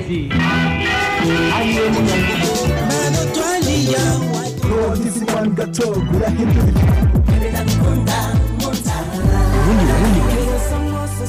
Lady ariwe munyangugu Ntizi wani gato urahindura ubundi burundi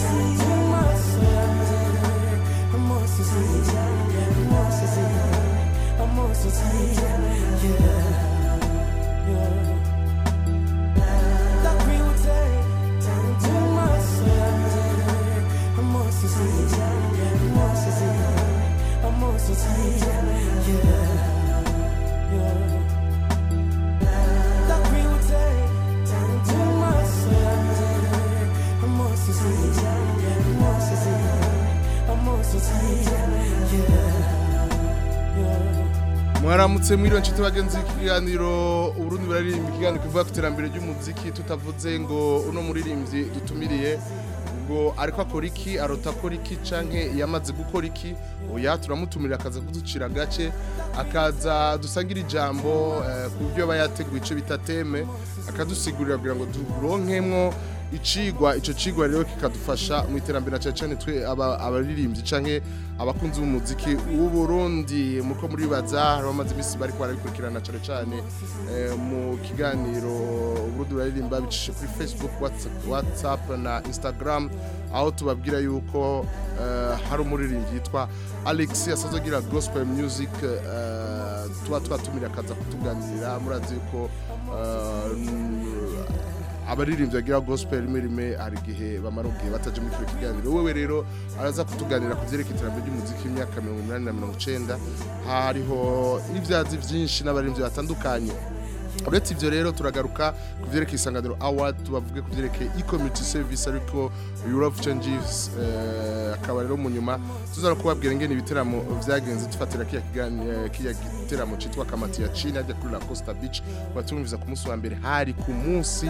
mwaramutse mwiriwe nshuti bagenzi ikiganiro uburundi buraririmba ikiganiro kivuga ku iterambere ry'umuziki tutavuze ngo uno muririmbyi dutumiriye ngo ariko akora iki arota akora iki canke yamaze gukora iki oya turamutumira akaza kuducira agace akaza dusangira ijambo eh, ku byo aba yateguye ico bita teme akadusigurira kugira ngo turonkemwo icigwa ico cigwa rero kikadufasha mu iterambere na cane cane twe aba- abaririmbyi canke abakunzi b'umuziki w'u Burundi muko muri baza hari bamaze imisi bariko barabikurikirana cane cane eh, mu kiganiro Uburundi buraririmba bicishe kuri Facebook Whats- WhatsApp na Instagram aho tubabwira yuko eh, hari umuririmbyi yitwa Alex asanzwe agira gospel music eh, tuba twatumira akaza kutuganirira murazi yuko eh, abaririmbyi bagira gospel rimwe rimwe hari igihe bamara ubwihe bataje muri kino kiganiro wewe rero araza kutuganira ku vyerekeye iterambere ry'umuziki w'imyaka mirongo umunani na mirongo icenda hariho n'ivyazi vyinshi n'abaririmbyi batandukanye uretse ivyo rero turagaruka ku vyerekeye isanganiro award tubavuge ku vyerekeye e-community service ariko Europe changes eh, akaba rero mu nyuma tuza no kubabwira ingene ibiteramo vyagenze dufatira kiya kiganiro kiya giteramo citwa kamati ya China ajya kuri La Costa Beach batumviza ku munsi wa mbere hari ku munsi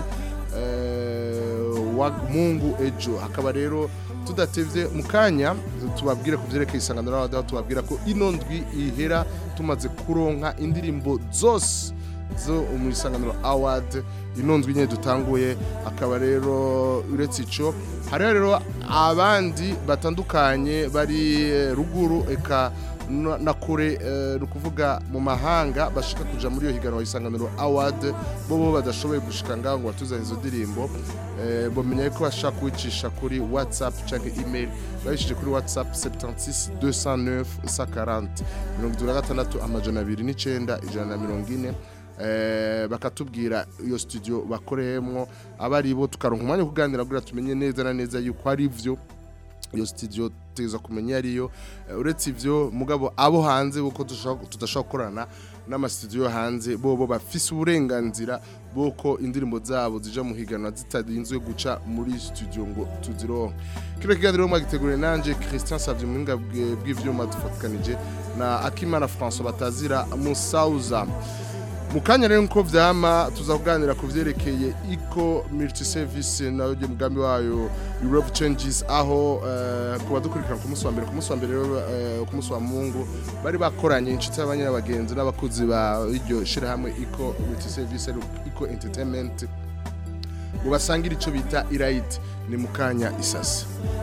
eh, wa Mungu ejo akaba rero tudatevye mu kanya tubabwire ku vyerekeye isanganiro award aho tubabwira ko ino ndwi ihera tumaze kuronka indirimbo zose zo mu isanganiro award ino ndwi nyine dutanguye akaba rero uretse ico hariho rero abandi batandukanye bari eh, ruguru eka na na kure eh, ni ukuvuga mu mahanga bashaka kuja muri iyo higanwa isanganiro award bo bo badashoboye gushika ngaho ngo batuzane izo ndirimbo eh, bomenya yuko bashaka kubicisha kuri whatsapp canke email babishije kuri whatsapp 76 209 140 mirongo itatu na gatandatu amajana abiri n'icenda ijana na mirongo ine eh, bakatubwira iyo studio bakoreyemwo aba ari bo tukaronka umwanya wo kuganira kugira tumenye neza na neza yuko ari vyo iyo studio tuza kumenya ariyo Eh, uretse ivyo mugabo abo hanze buko tudashobora gukorana n'amastudio yo hanze bo bo bafise uburenganzira bw'uko indirimbo zabo zija mu higanwa zitarinzwe guca muri studio ngo tuzironke kino kiganiro mwagiteguriye nanje Christian Savye muhinga bwe- bw'ivyuma dufatikanije na Akimana François batazira Musauza mu kanya rero nko vyama tuza kuganira ku vyerekeye eco multi service nayo je mugambi wayo Europe changes aho uh, kuba dukurikirana ku munsi wa mbere ku munsi wa mbere rero eh, ku munsi wa Mungu bari bakoranye inshuti y'abanyabagenzi n'abakozi ba iryo shirahamwe eco multi service eco entertainment ngo basangire ico bita irayiti ni mu kanya isasa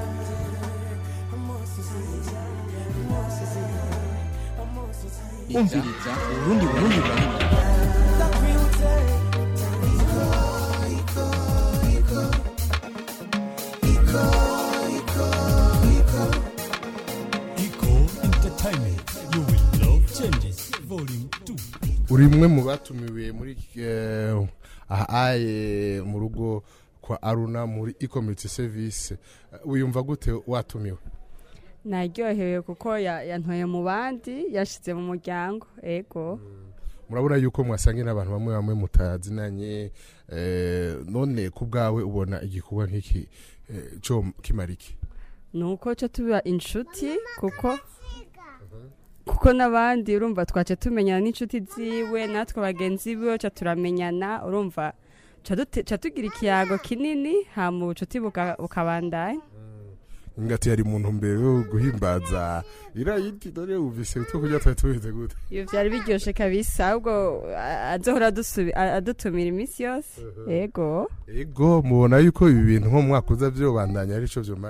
umviriza uburundi burundi burundi Eco Entertainment. You will love changes. Volume 2. uri mwe mu batumiwe muri eh, ahaye mu rugo kwa Aruna muri e-community service Eh, wiyumva gute watumiwe naryohewe kuko ya- yantoye mu bandi yashize mu muryango ego murabona yuko mwasangiye n'abantu bamwe bamwe mutazinanye eh, none ku bwawe ubona igikorwa nk'iki eh, cyo kimara iki ni uko cyo tuba inshuti kuko kuko n'abandi urumva twace tumenyana n'inshuti ziwe natwe bagenzi biwe ca turamenyana urumva ca dute- ca tugira ikiyago kinini hama ubucuti buka- bukabandanya ngati yari muntu mbere yo guhimbaza irayiti dore uvise utwo kurya twari tubize gute iyo vyari biryoshe kabisa ahubwo a- azohora adusubi- a- adutumira iminsi yose ego ego mubona yuko ibi bintu nko mu mwaka uza vyobandanya ari co vyomara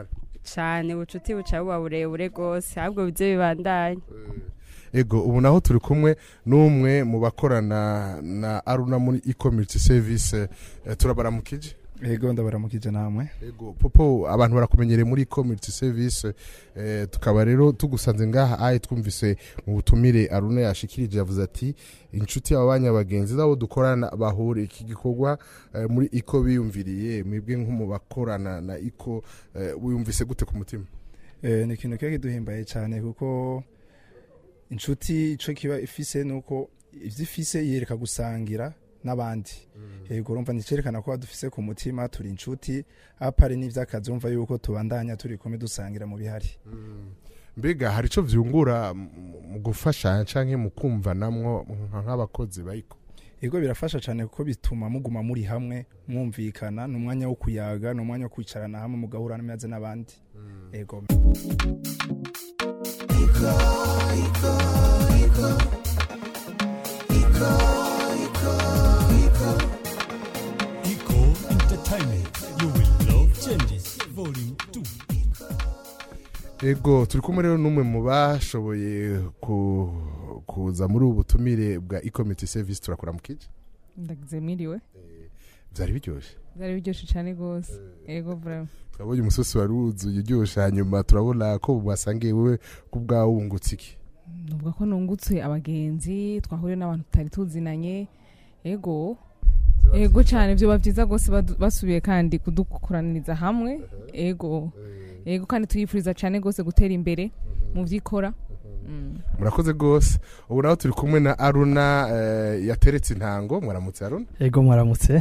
cyane ubucuti buca buba burebure rwose ahubwo bize bibandanye ego ubu naho turi kumwe n'umwe mu bakorana na aruna muri e-community service eh, turabaramukije ego ndabaramukije namwe ego popo abantu barakumenyereye muri e-community service eh, tukaba rero tugusanze ngaha aye twumvise mu butumire aruna yashikirije yavuze ati inshuti abanya bagenzi zabo dukorana bahure iki gikorwa eh, muri iko biyumviriye mwebwe nko mu bakorana na iko eh, wiyumvise gute ku mutima Eh, ni ikintu kiba kiduhimbaye cyane kuko inshuti ico kiba ifise nuko ivyo ifise yereka gusangira n'abandi yego urumva nicerekana ko badufise ku mutima turi inshuti apari n'ivy'akazi umva yuko tubandanya turi kumwe dusangira mu bihari mbega hari ico vyungura mu- mu gufashanya canke mu kumvanamwo nka- nk'abakozi bayiko yego birafasha cyane kuko bituma muguma muri hamwe mwumvikana ni umwanya wo kuyaga ni umwanya wo kwicarana hamwe mugahura neza n'abandi yego Eco Entertainment. You will love changes. Volume 2. ego turi kumwe rero n'umwe mu bashoboye ku- kuza muri ubu butumire bwa e-community service turakora mu kije ndagize mwiriwe vyari biryoshe byari biryoshye cyane rwose yego vraiment turabonye umusosi wari wuzuye uryoshe hanyuma turabona ko mwasangiye wewe ku bwawe wungutse iki nuvuga ko nungutse abagenzi twahuriye n'abantu tutari tuzinanye yego yego cyane byoba byiza rwose badu- basubiye kandi kudukoraniriza hamwe yego yego kandi tuyifuriza cyane rwose gutera imbere mu byo ikora Mm. murakoze rwose ubu naho turi kumwe na aruna eh, yateretse intango mwaramutse aruna ego mwaramutse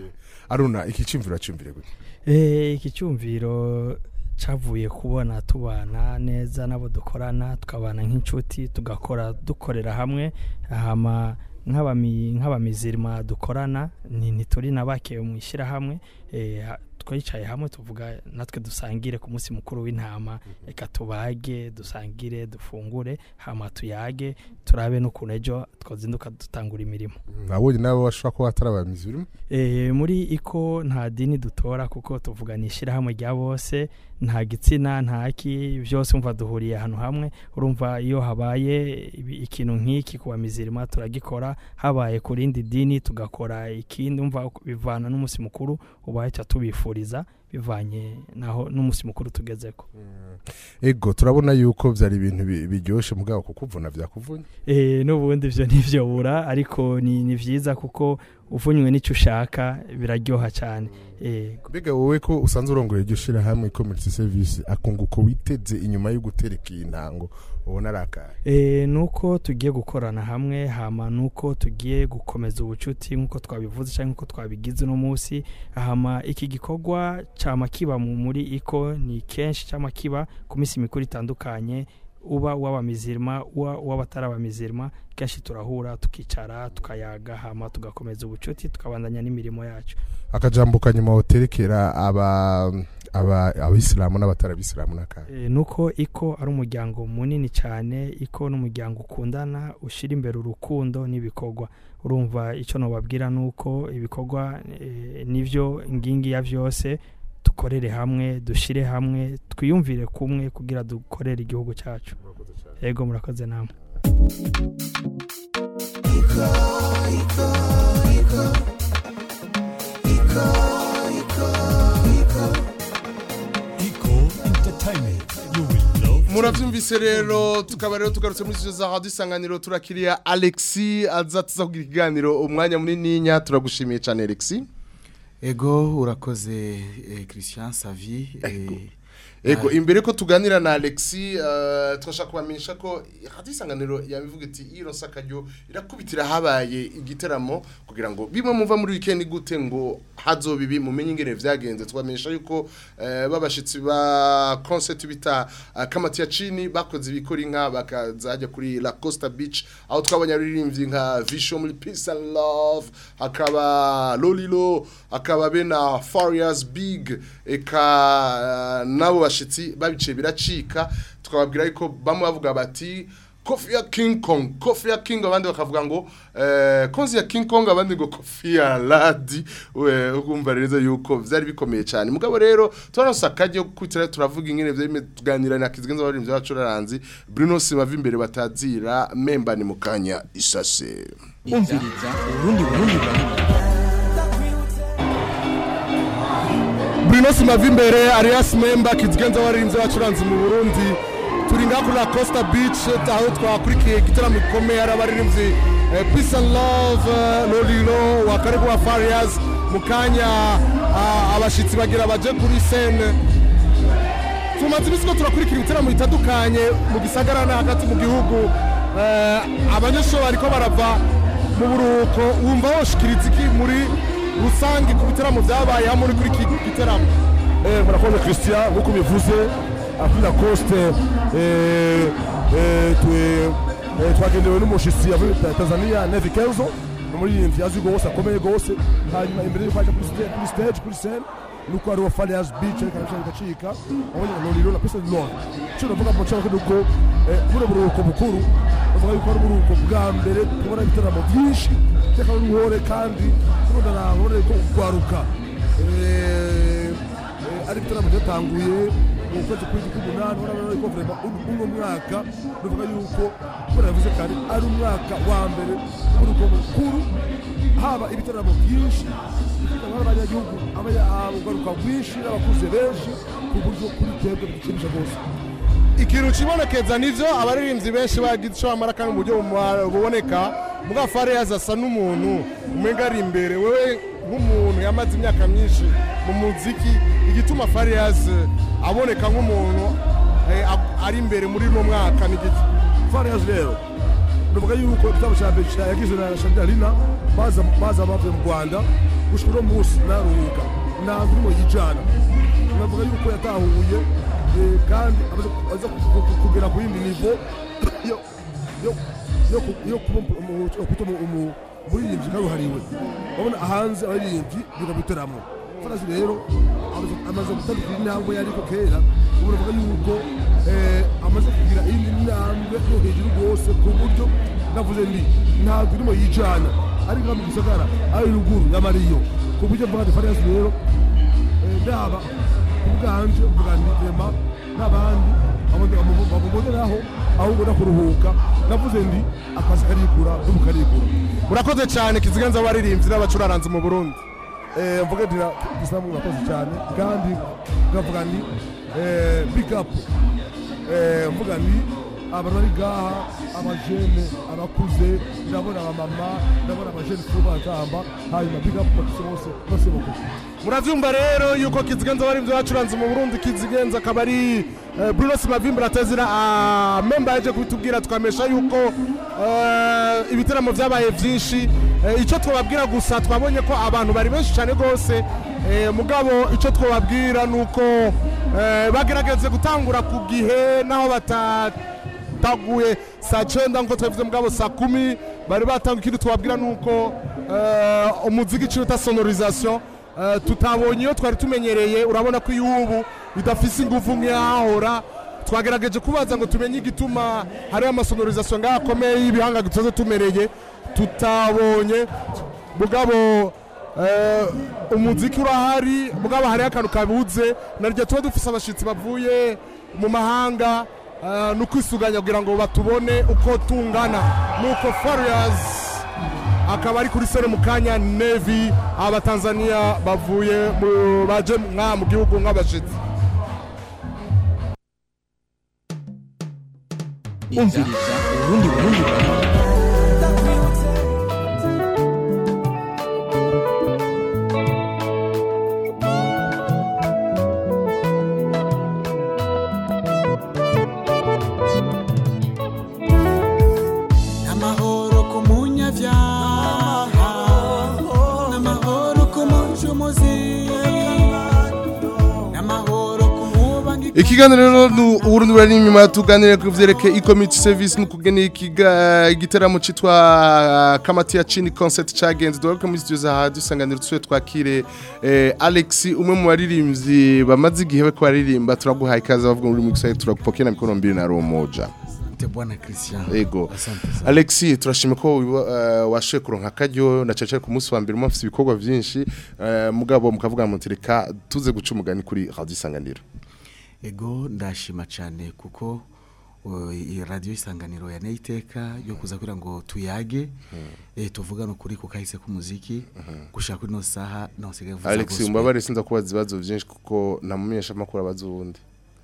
aruna iki cimviro cimvire gute Eh, iki cyumviro cyavuye kubona tubana neza n'abo dukorana tukabana nk'inshuti tugakora dukorera hamwe hama nk'abami- nk'abamizirima dukorana ni ntituri na bake mu ishyirahamwe eh, ha- twicaye hamwe tuvuga natwe dusangire ku munsi mukuru w'intama reka tubage dusangire dufungure hama tuyage turabe n'ukuntu ejo twazinduka dutangura imirimo nabonye nabo bashobora kuba batarabamizi urimo e, muri iko nta dini dutora kuko tuvuga ni ishyirahamwe rya bose nta gitsina nta ki byose umva duhuriye ahantu hamwe urumva iyo habaye ibi- ikintu nk'iki ku bamizirima turagikora habaye ku rindi dini tugakora ikindi umva bivana n'umunsi mukuru ubaye cya tubifuriza bivanye naho n'umunsi mukuru tugezeko ego turabona yuko vyari ibintu bi- biryoshe mugabo kukuvuna vyakuvunye e, n'ubundi byo ntivyobura ariko ni, ni vyiza kuko uvunywe n'icyo ushaka biraryoha cyane e, mbega wowe ko usanzwe urongoye iryo shirahamwe community service akunguko witeze inyuma yo gutereka iyi ntango ubona ari akahe E, nuko tugiye gukorana hamwe hama nuko tugiye gukomeza ubucuti nk'uko twabivuze cyangwa nk'uko twabigize uno munsi hama iki gikorwa cyama kiba mu muri iko ni kenshi cyama kiba ku minsi mikuru itandukanye uba uw'abamizirima uba uw'abatari abamizirima kenshi turahura tukicara tukayaga hama tugakomeza ubucuti tukabandanya n'imirimo yacu akajambo kanyuma woterekera aba aba abisilamu n'abatari abisilamu n'akahe E, nuko iko ari umuryango munini cyane iko n'umuryango ukundana ushyira imbere urukundo n'ibikorwa urumva icyo nubabwira ni uko ibikorwa e, nibyo ngingi ya byose dukorere hamwe dushyire hamwe twiyumvire kumwe kugira dukorere igihugu cyacu yego murakoze namwe Eco Entertainment. You will love muravyumvise rero tukaba rero tugarutse muri studio za radio isanganiro turakiriya alexi aza tuza kugira ikiganiro umwanya munininya turagushimiye cyane alexi ego urakoze eh, christian savi eh, ego imbere ko tuganira na alexi uh, turashaka kubamenyesha ko radio isanganiro yabivuga iti ironsa akaryo irakubitira habaye igiteramo kugira ngo bimwe muva muri weekend gute ngo hazobibi mumenye ingene vyagenze twamenyesha yuko eh, babashitsi ba concert bita uh, kamati ya chini bakoze ibikora inka bakazajya kuri la costa beach aho twabonye aririmbyi nka vision muri peace and love hakaba lolilo hakaba bena farias big eka uh, nabo bashitsi babice biracika tukababwira yuko bamwe bavuga bati kofi ya king kong kofi ya king abandi bakavuga ngo eh, konzi ya king kong abandi ngo kofi ya ladi we ukumva neza yuko vyari bikomeye cyane mugabo rero twaronse akaryo kwitira turavuga ingene vyari tuganira na kizigenza abarimvyi b'abacuraranzi Bruno Simava imbere batazira memba ni mukanya isase umviriza urundi burundi burundi Bruno Simava imbere Arias Memba kizigenza abarimvyi b'abacuranzi mu Burundi turi ngaha kuri La Costa Beach aho twakurikiye igitaramo gikomeye ari abaririmbyi eh, Peace and Love eh, Lolilo wa karibu wa Farias mu kanya ah, abashitsi bagira baje kuri scene tumaze iminsi ko turakurikira ibitaramo bitandukanye mu gisagara no hagati mu gihugu Eh, abanyeshuri bariko barava mu buruhuko wumva woshikiriza iki muri rusange ku bitaramo vyabaye hamwe uri kuri iki gitaramo Eh, murakoze christian nk'uko bivuze kuri la coste eh, eh, twe- eh, twagendewe n'umushitsi yavuye Ta- tanzania nevi kenzo ni umuririmbyi azwi gose akomeye gose hanyuma imbere yuko aja kuri sta- kuri stage kuri scene nuko hariho farias beach ariko arashaka bigacika abonye loriro na pesa lon cyo navuga mu cyangwa nuko eh, buno buruhuko bukuru bavuga yuko ari uburuhuko bwa mbere tubona ibitaramo byinshi by'akaba n'uruhore kandi tubona nahore ko kugwaruka Eh, eh, ari ibitaramo byatanguye mu kwezi kw'indwi k'umunani urabona yuko vrema uno mwaka bivuga yuko kubera yavuze kare ari umwaka wa mbere w'urugo mukuru haba ibitaramo byinshi bifite abanyagihugu ugaruka rwinshi n'abakuze benshi ku buryo kuri twebwe bidushimisha rwose ikintu kibonekeza nivyo abaririmbyi benshi bagize ico bamara kandi mu buryo buma- buboneka muga Farias asa n'umuntu umenga ari imbere wewe nk'umuntu yamaze imyaka myinshi mu muziki igituma Farias eh, aboneka nk'umuntu eh, ab- ari imbere muri uno mwaka ni giki farias rero ndavuga yuko igitabo cya mbere cya- yagizwe na shandarina baza baza bavuye mu rwanda gushika uno munsi naruhuka ntabwo urimo yijana navuga yuko yatahuye eh, kandi amaze aza ku- ku- kugera ku yindi nivo yo yo- yo ku- yo kuba umu- umu- yo kwita umu- umu- umuririmbyi karuhariwe urabona hanze abaririmbyi biga bitaramo farazi rero amaze- amaze gutandukira intambwe yariko kera ubu navuga yuko eh, amaze kugira iyindi ntambwe yo hejuru rwose ku buryo navuze ndi ntabwo irimo yijana ariko mu gisagara ari ruguru y'amariyo ku buryo mvuga ndi farazi rero eh, ndaba ubwanje mvuga ndi rema n'abandi bamuboneraho ahubwo no kuruhuka navuze ndi akazi karikura n'ubu karikura murakoze cyane kizigenza abaririmbyi n'abacuraranzi mu Burundi Eh, mvuga nti isilamu murakoze cyane kandi ngavuga nti eh, big up Eh, mvuga nti abantu bari ngaha abajene abakuze ndabona abamama ndabona abajene kuba batamba hanyuma big up bakuse bose bose bakuru muravyumva rero yuko kizigenza abaririmbyi bacuranze mu Burundi kizigenza akaba ari eh, Bruno Simavimbi atazira ah, memba yaje kubitubwira twamesha yuko eh, ibitaramo vyabaye vyinshi Eh, ico twababwira gusa twabonye ko abantu bari benshi cyane rwose eh, mugabo ico twababwira nuko eh, bagerageze gutangura ku gihe naho bata taguye saa cyenda nkuko twabivuze mugabo saa kumi bari batanga ikindi twabwira nuko eh, umuziki icyo bita sonorisation eh, tutabonye iyo twari tumenyereye urabona ko iy'ubu bidafise ingufu nk'iyahahora twagerageje kubaza ngo tumenye igituma hariho amasonorisation ngaho akomeye y'ibihanga dutoze tumereye tutabonye mugabo eh, umuziki urahari mugabo hariho akantu kabuze naryo tuba dufise abashitsi bavuye mu mahanga eh, no kwisuganya kugira ngo batubone uko tungana nuko Farias akaba ari kuri sere mu kanya Navy abatanzania bavuye mu baje mwa mu gihugu nk'abashitsi umviriza urundi burundi burundi Amahoro ku munyabyaha N'amahoro ku mucumuzi N'amahoro ku mubangi ikiganiro rero ni uburundi burari inyuma tuganire ku vyerekeye e-community service no kugena ikiga igiteramo citwa kamati ya chini concert cagenze dugaruke muri studio za radio isanganiro tusuye twakire eh, Alex umwe mu baririmbyi bamaze igihe bariko baririmba turaguhaye ikaze bavuga muri mixer turagupokea na mikono mbiri na romoja asante bwana christian Ego. asante sana. Alexi turashima ko wiba- eh, washoye kuronka akaryo na cece ku munsi wa mbere mufite ibikorwa byinshi eh, mugabo mukavuga muti reka tuze guca umugani kuri radio isanganiro ego ndashima cyane kuko uh, iyi radiyo isanganiro ya iteka yo kuza kugira ngo tuyage eh, tuvugane ukuri ku kahise k'umuziki gushaka kuri ino saha nosigaye mvuza Alex gospel. umbabare sinza kubaza ibibazo byinshi kuko namumenyesha amakuru abaza uwundi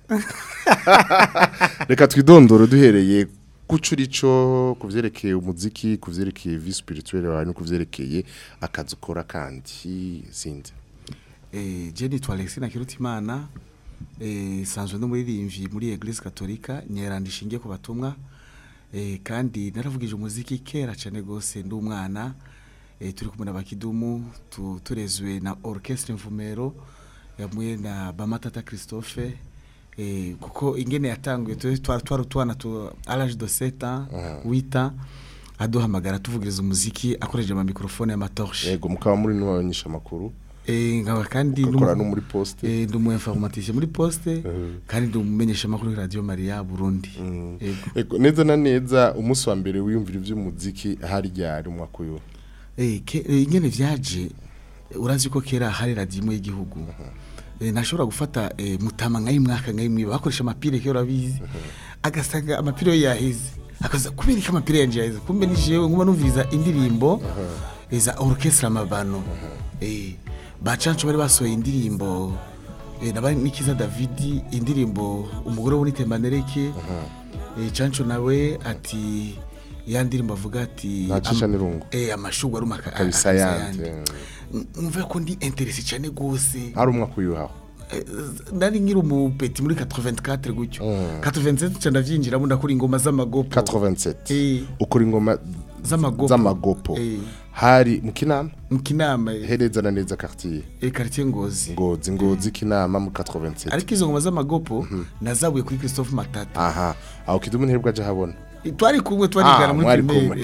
reka twidondoro duhereye guca urico ku byerekeye umuziki ku byerekeye vi spirituelle wawe no ku byerekeye akazi ukora kandi sinzi Eh, je nitwa Alexis Nakirutimana eh sanzwe no muririmbyi muri Eglise Katolika nyeranda ishingiye ku batumwa eh kandi naravugije umuziki kera cyane gose ndi umwana eh turi kumwe n'abakidumu tu, turezwe na orchestre mvumero yamuye na Bamatata Christophe eh kuko ingene yatanguye tu- twari twari twana tu à l'âge de 7 ans 8 ans aduhamagara tuvugiriza umuziki akoresheje ama microphone y'amatorche yego mukaba muri no banyisha amakuru Eh, nkaba kandi Ukakora n'umu- no muri poste. eh, ndi umu informaticien muri poste kandi ndi umumenyesha makuru kuri radio Maria Burundi Yego. Ego, neza na neza umunsi wa mbere wiyumvira iby'umuziki hari ryari umwaka uyu eh ke- eh, ingene vyaje eh, urazi ko kera hari radio imwe y'igihugu eh, nashobora gufata eh, mutama nkayi mwaka nkayi mwiba bakoresha amapire kera urabizi agasanga amapire yo yahize akaza kubera ko amapire yanje yahize kumbe ni jewe nguma numviriza indirimbo eh, za orchestre amabano eh bacancu bari basohoye indirimbo eh, nabari nikiza David indirimbo umugore wo nitembanereke eh, cancu nawe ati ya ndirimbo avuga ati Ntacisha am- n'irungu. eh amashugwa arumaka kabisa yandi umva ko ndi interesse cyane gose hari umwaka uyu haho Eh, nari nkiri umupeti muri 84 gutyo 87 cyane ndavyinjiramo ndakora ingoma z'amagopo 87 ukora ingoma z'amagopo z'amagopo Eh. hari mu kinama mu kinama eh. hereza na neza quartier eh quartier ngozi ngozi ngozi kinama mu 87 ariko izo ngoma z'amagopo nazabuye kuri Christophe Matata aha aho kidumu ntirebwa aje habona Eh, twari kumwe twarigana Ah, muri mwari primaire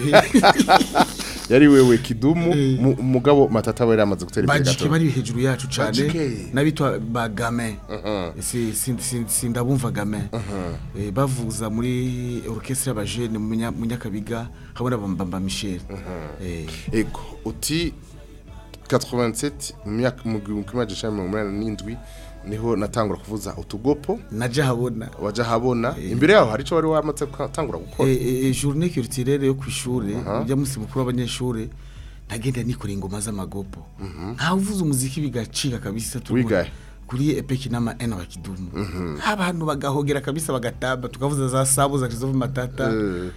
yari wewe kidumu mu- umugabo matata we yamaze gutera imbere bajike gato bari hejuru yacu cyane Bajike. n'abitwa ba gamin si si- si- sindabumva gamin Eh, bavuza muri orchestre y'abajene mu Nya- mu nyakabiga hamwe na bamba michel Eh, ego uti 87 mu myaka mu gihumbi kimwe amajana icenda na mirongo umunani n'indwi niho natangura kuvuza utugopo naja habona waja habona imbere yaho hari ico wari wamaze gutangura gukora Eh, eh, eh, journée culturelle yo kw'ishure ujya munsi mukuru w'abanyeshure ntagenda nikora ingoma z'amagopo nkaho uvuze umuziki bigacika kabisa turi Wigahe? muri- kuri epeki n'ama ena wa kidumu abantu bagahogera kabisa bagatamba tukavuza za sabo za Christophe Matata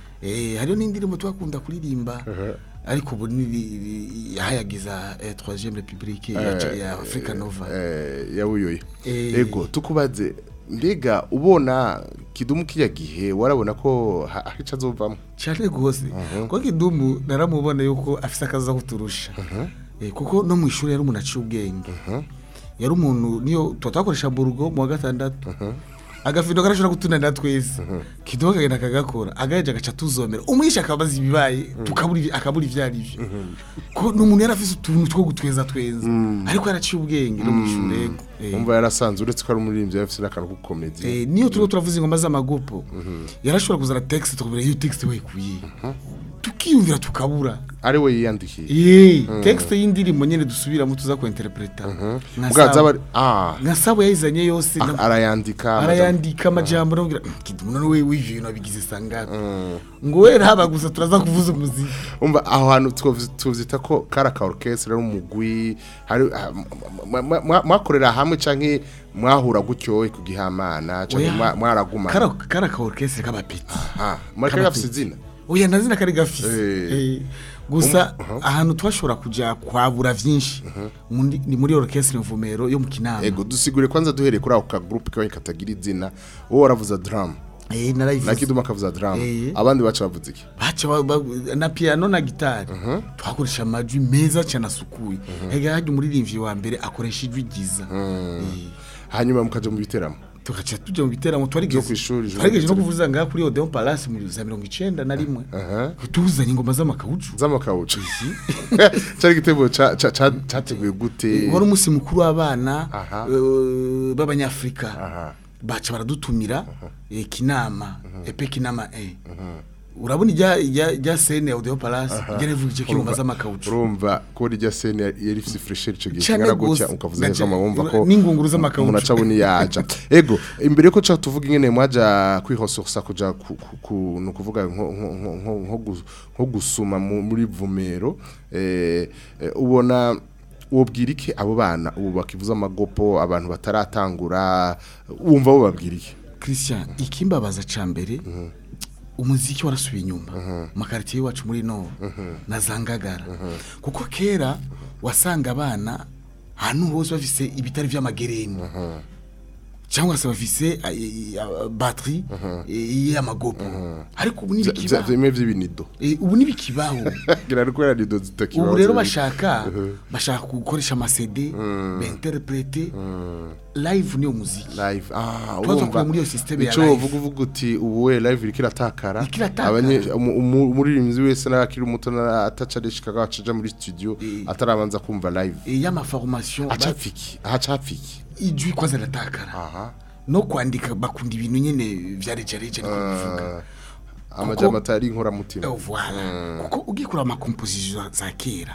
eh hariyo n'indirimbo twakunda kuririmba ariko ubu ni ri- ri- yahayagiza eh, 3e république ya, Eh, ya Africa Nova eh, yawuyoye Eh. ego tukubaze mbega ubona kidumu kiya gihe warabona ko ha- hari ico azovamwo cyane gose ko kidumu naramubona yuko afise akaza kuturusha eh, kuko no mu ishuri yari umuntu aciye ubwenge yari umuntu niyo tuba twakoresha burugo mu wa gatandatu agafindo karashobora gutunanira twese kidumu akagenda akagakora agaheje agaca tuzomera umwisha akabaza ibibaye tukabura ibi- akabura ivyo ari vyo ko ni umuntu yari afise utuntu two gutweza tweza ariko yaraciye ubwenge no mu ishuri yego Eh. umva yarasanze uretse ko ari umuririmbyi yari afise n'akantu k'ukomedi Eh, niyo turiho turavuza ingoma z'amagopo yarashobora kuzana texte tukabura iyo texte wayikuye tukiyumvira tukabura ari we yiyandikiye Yee, texte y'indirimbo nyene dusubiramo tuza ku interpreta bwaza bari ah nka sabo yayizanye yose a- na- arayandika arayandika amajambo namubwira kidumu none we wivyo ibintu wabigize sangapi ngo we haba gusa turaza kuvuza umuziki umva aho hantu twovuze- tuvyita ko kara ka orchestre ari umugwi hari ah, mwa- mwa- mwa- mwakorera hamwe canke mwahura gutyo ku gihamana canke Oya. mwa- mwaragumana kara kara ka orchestre k'abapeti ah mwari gafise izina oya nta zina kari gafise Eh. Eh, gusa ahantu twashobora kuja kwabura vyinshi Mundi- ni muri orchestre mvumero yo mu kinama ego dusigure kwanza duhereye kuri ako ka groupe kawe katagira izina wowe waravuza drum Eh, na narayivuze kiduma akavuza drum Eh. abandi baca bavuza iki baca ba- ba- na piano na gitari twakoresha amajwi meza cyane asukuye ega hajya umuririmbyi wa mbere akoresha ijwi ryiza Eh, hanyuma mukaja mu biteramo tugaca tujya mu biteramo Vyo twarigeze kw'ishuri, ijoro twarigeze no ry'ibiteramo. kuvuza ngaha kuri Odeon Palace muri za mirongo icenda na rimwe aha tuzanye ingoma z'amakawucu z'amakawucu cyari igitego ca- ca- ca- categuye gute wari umunsi mukuru w'abana Aha. eh, b'abanyafrika aha baca baradutumira eh, kinama epe kinama eh urabona ijya ijya ijya sene audio palace ijya rivuje kirumba z'amakawucu urumva ko rijya sene yari ifite fresher icyo gihe Cane kingana gutya gose. ukavuza Gace- neza wumva ko n'ingunguru z'amakawucu. umuntu aca abona yaja ego imbere yuko ca tuvuga ingene mwaja kwihososa kuja ku- ku- ku- ni ukuvuga nko- nko- nko- nko- nko gus- nko gusuma mu- muri vumero eh, eh, ubona wobwira iki abo bana ubu bakivuza amagopo abantu bataratangura wumva bo babwira iki Christian ikimbabaza ca mbere umuziki warasubiye inyuma makaritiye wacu muri no na zangagara kuko kera wasanga abana ahantu hose bafise ibitari vy'amagereni cyangwa se bafise eh, eh, batterie eh, y'amagopo ariko ubu Vya- vya- nibikibaho vyimwe vy'ibinido Eh, ubu nibikibaho ngira ari kubera nido zitakibaho ubu rero zibiri. bashaka Mhm. bashaka gukoresha amasede bainterprete live niyo muziki live ah Tuba urumva twakuye muri iyo system ya ico live. uvuga uvuga uti ubu we live iriko iratakara Iriko iratakara. abanye umu- umu- umuririmbyi wese n'akiri muto na- ataca arishikaga acaja muri studio atarabanza kumva live Eh, y'amaformation acapfiki acapfiki ijwi kwanza ratakara aha no kwandika bakunda ibintu nyene vya rejareja niko bivuga amajambo atari inkoramutima Eh, voilà kuko ugiye kuraba amakomposition za kera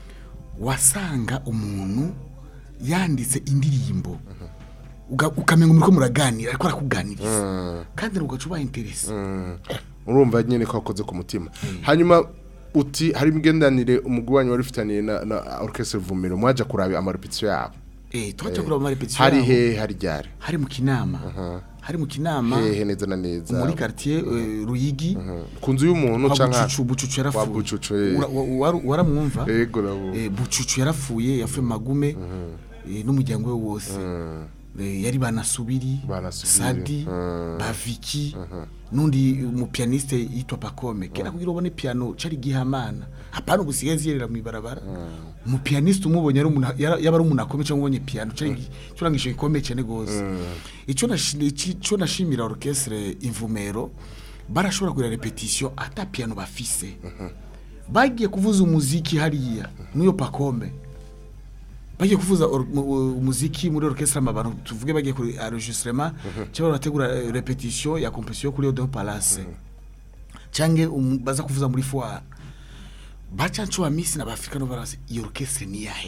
wasanga umuntu yanditse indirimbo uga- ukamenga muriko muraganira ariko arakuganiriza kandi ugaca uba interese urumva nyene ko wakoze ku mutima hanyuma uti hari imigendanire umugwi wanyu wari ufitaniye na, na orchestre vumero mwaja kuraba amarepetition yabo eh twaje kuraba amarepetition hari yabo. he hari ryari hari mu kinama hari mu kinama hehe neza na neza muri quartier eh, Ruyigi ku nzu y'umuntu kwa canka bucucu bucucu kwa yarapfuye bucucu eh. Ura- wa- waru- waramwumva yego nabo Eh, bucucu yarapfuye yafuye magume eh, n'umuryango we wose Eh, yari banasubiri Banasubiri. sadi Mm. baviki n'undi umupianiste yitwa pakome kera kugira ubone piano cari gihamana hapana ubusigaye ziyerera mw'ibarabara umupianiste umubonye ari umuntu yara- yaba ari umuntu akomeye cyangwa ubonye piano cari gi- curangisho gikomeye cyane gose ico nashi- ici- ico nashimira orchestre imvumero barashobora kugira repetition ata piano bafise bagiye kuvuza umuziki hariya n'iyo pakome bagiye kuvuza or- mu- u- umuziki muri orchestre amabano tuvuge bagiye kuri enregistrement cyangwa barategura eh, repetition ya composition kuri Odeon Palace cyangwa um- baza kuvuza muri foire baca ncuwa misi na bafrika no barase iyo orchestre ni yahe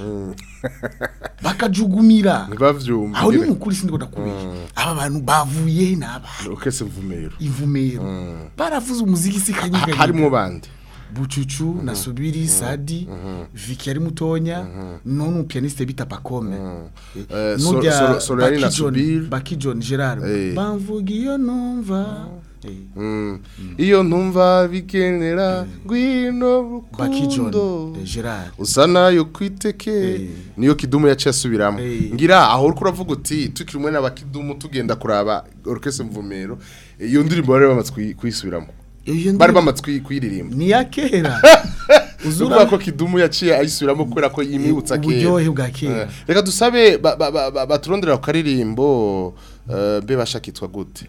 bakajugumira ntibavyumva aho ni nyene. mukuri sindi kubeshya aba bantu bavuye naba orchestre vumero ivumero baravuze umuziki si kanyeganyega harimwo bande bucucu na subiri sadi viki yari mutonya none umupianiste bita pakome Eh, Sol- Sol- Solarine na Subiri. baki john gerard Eh. bamvuga iyo numva Eh, Mm. iyo ntumva bigenera ngwino baki john rukundo eh, gerard usa nayo kwiteke Eh. niyo kidumu yaciye asubiramo Eh. ngira aho uriko uravuga uti tukiri umwe n'abakidumu tugenda kuraba orchestre mvumero iyo ndirimbo bari bamaze kuyi- kuyisubiramo iyo bari ndirimbo bamaze kuyi- kuyiririmba ni ya kera Uzura ko kidumu yaciye ayisubiramo kubera ko yimibutsa kera uburyohe bwa kera Eh, reka dusabe ba- ba- ba- ba- baturondera ku karirimbo eh, mbe bashakitwa gute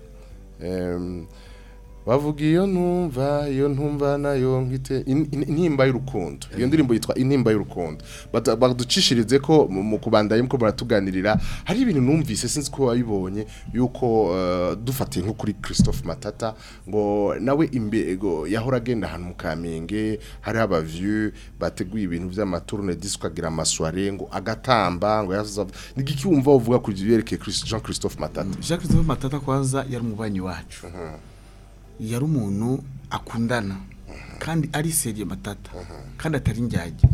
Em, bavuga iyo ntumva iyo ntumva nayo nkite in- in- intimba y'urukundo iyo ndirimbo yitwa intimba y'urukundo Bata- baducishirize ko mu mu kubandanya muko baratuganirira hari ibintu numvise sinzi ko wabibonye yuko eh, dufatiye nko kuri Christophe Matata ngo nawe imbego yahora agenda ahantu mu Kamenge hari abavieux bateguye ibintu vy'amaturne disque agira amasware ngo agatamba ngo yazaza nigiki wumva uvuga ku byerekeye Christ- Jean Christophe Matata jacques christophe matata kwanza yari umubanyi wacu yari umuntu akundana kandi ari seriye matata kandi atari njyajya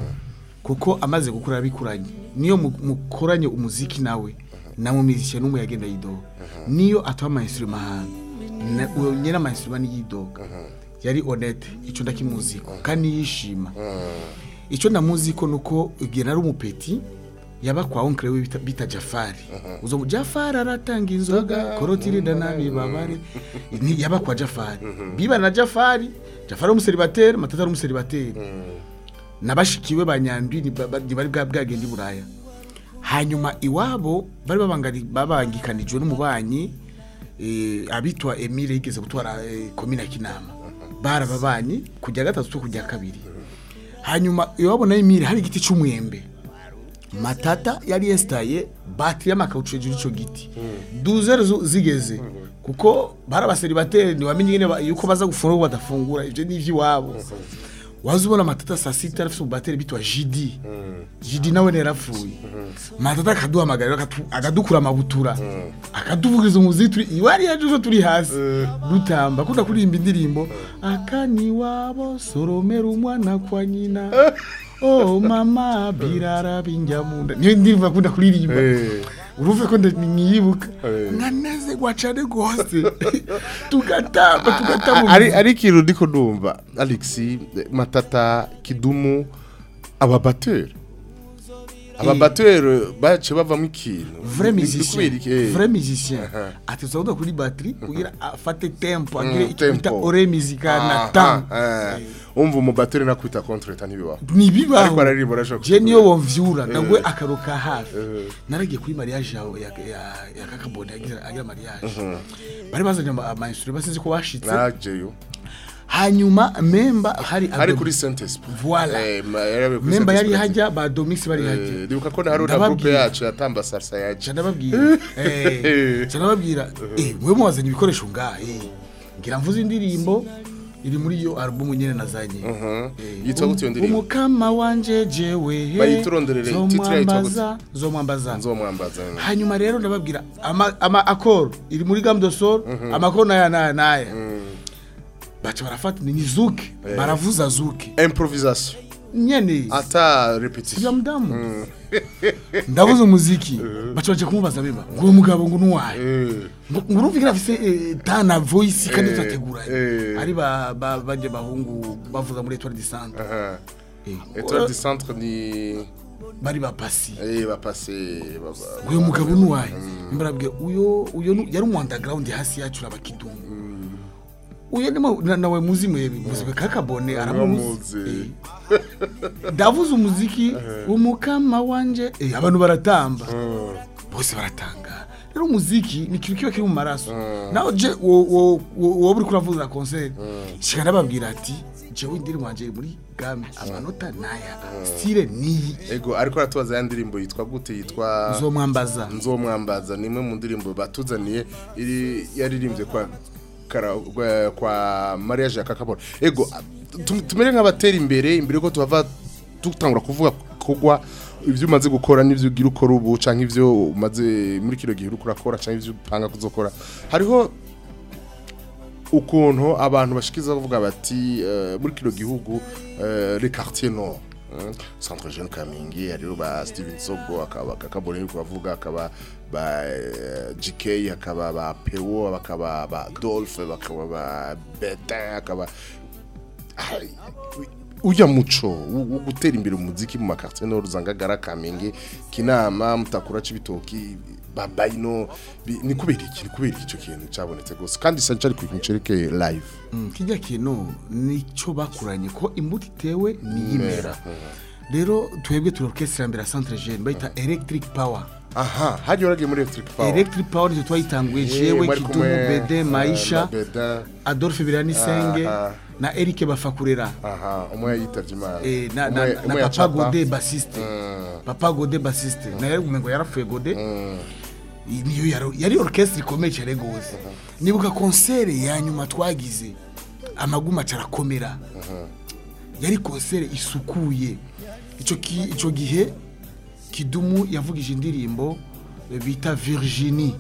kuko amaze gukura abikuranye niyo mu- mukoranye umuziki nawe namumizisha n'umwe yagenda yidoga niyo atuha amainstruma ahantu na- uwo nyene amainstruma niyidoga yari honete ico ndakimuziko kandi yishima ico ndamuziko nuko igihe nari umupeti yaba kwa onkre we bita, bita Jafari uzo mu Jafari aratanga inzoga korotirida nabi babare ni yaba kwa Jafari biba na Jafari Jafari umuseribateri matata ari umuseribateri nabashikiwe banyandwi ni ba- ba- ni bari bwa bwagenda i Buraya hanyuma iwabo bari babangani babangikanijwe n'umubanyi eh, abitwa Emile yigeze gutwara eh, komine ya Kinama barababanyi kujya gatatu to kujya kabiri hanyuma iwabo na Emile hari igiti c'umwembe matata yari yesitaye batiri y'amakawucu hejuru y'icyo giti duzere zo- zigeze kuko bari abaseribateri ntiwamenye nyine ba- yuko baza gufungura ko badafungura ibyo ni iby'iwabo waza ubona matata saa sita arafite umubateri bitwa jidi jidi nawe nerapfuye matata akaduhamagara akatu- akadukura amabutura akaduvugiriza umuziki turi iwari yacu turi hasi dutamba akunda kuririmba indirimbo akani wabo soromera umwana kwa nyina oh mama birara binjamunda niyo ndirimbo akunda kuririmba urumve ko nyiyibuka nkanezerwa cane rwose tugatamba tugatamba ari ari ikintu ndiko ndumva alex matata kidumu ababateri ababateri bace bavamo ikintu vrai Ni- ni musicien kubera iki? Eh. vrai musicien Aha. ateza kuri batterie kugira afate tempo Mm, agire icyo bita tempo. ore musicale na Aha, temps eh. umva umubateri nakwita kontreta ntibibaho ntibibaho ariko araririmba arashobora je niyo kuvuga. womvyura Eh. ndagwe akaruka hafi Eh. naragiye kuri mariage yawe ya ya ya kakabone agira agira mariage bari bazanye ama ama instrument basinzi ko bashitse najeyo hanyuma memba hari hari Adobe- kuri saint esprit Voilà. Eh, ma- yarabe kuri memba Saint yari Esprit. hajya ba domix bari hajya Eh, ndibuka ko na hari na Ndababwira. groupe yacu yatamba salsa yaje ndababwira eh ndababwira eh mwe mwazanye ibikoresho ngaha eh ngira mvuze indirimbo iri muri iyo album nyene nazanye Mhm. Eh, Yitwa gute iyo ndirimbo? umukama wanje jewe he, Bayituronderere, titre yitwa gute? zomwambaza zomwambaza nzomwambaza hanyuma rero ndababwira ama, ama accord iri muri gamme de sol amakoro naya naya naya baca barafata ni zuke Eh. baravuza zuke improvisation nyene ata repetition ya mudamu ndavuze umuziki baca baje kumubaza beba ngo uwo mugabo ngo nuwaye ngo ngo urumvikana afise eh, tana voice kandi Eh, tutateguranye eh. ari ba ba- banje bahungu bavuza muri Etoile du Centre Aha. Eh, Etoile du centre ni bari bapasi eh bapase ngo uyu mugabo nuwaye mbarabwe uyo uyo nu- yari umu underground hasi yacu abakidumu uyo nimo na- nawe muzi mwebe muzi kakabone aramuzi Uramuzi. Eh. ndavuze umuziki umukama wanje eh, abantu baratamba bose baratanga rero umuziki ni ikintu kiba kiri mu maraso nawe je wo- wo- wo- wowe uri kuravuza concert shika nababwira ati jewe indirimbo wanje iri muri game amanota naya style niyi ego ariko aratubaza ya ndirimbo yitwa gute yitwa nzomwambaza nzomwambaza ni imwe mu ndirimbo batuzaniye iri yaririmbye kwa kara, kwa, kwa mariage ya kakabona ego tum- tumere nk'abatera imbere imbere ko tuhava dutangura kuvuga kugwa ibyo umaze gukora n'ibyo ugira ukora ubu canke ibyo umaze muri kino gihe uriko urakora canke ibyo upanga kuzokora hariho ukuntu abantu bashikiza bavuga bati eh, muri kino gihugu eh, les quartiers nord eh, centre jeune kamingi hariho ba steven sogo akaba kakabone yuko bavuga akaba ba eh, gk akaba ba pewo bakaba ba dolphe bakaba ba betin akaba Ai, ujya muco wo wo gutera imbere umuziki mu makartier nord uzangagara kamenge kinama mutakura c'ibitoki babayino bi- ni kubera iki ni kubera iki ico kintu cabonetse gose kandi sanje ari ku cereke live Mm, kijya kintu nicyo bakuranye ko imbuto itewe niyimera rero twebwe turi orchestre mbere ya centre jeune bayita electric power aha hagiye waragiye muri electric power electric power nicyo twayitanguye jewe mwari kidumu kumwe, bede eh, maisha Bedin. adolphe biranisenge Aha. na eric bafakurera aha umwe yitavye imana Eh, na, na, Umwe- na umwe papa yacapa. gode basiste Mm. papa gode basiste naye umengo yarapfuye gode Mm. niyo yari- yari orchestre ikomeye cyane gose nibuka concert ya nyuma twagize amaguma acarakomera yari concert isukuye ico ki- ico gihe kidumu yavugije indirimbo eh, bita virginie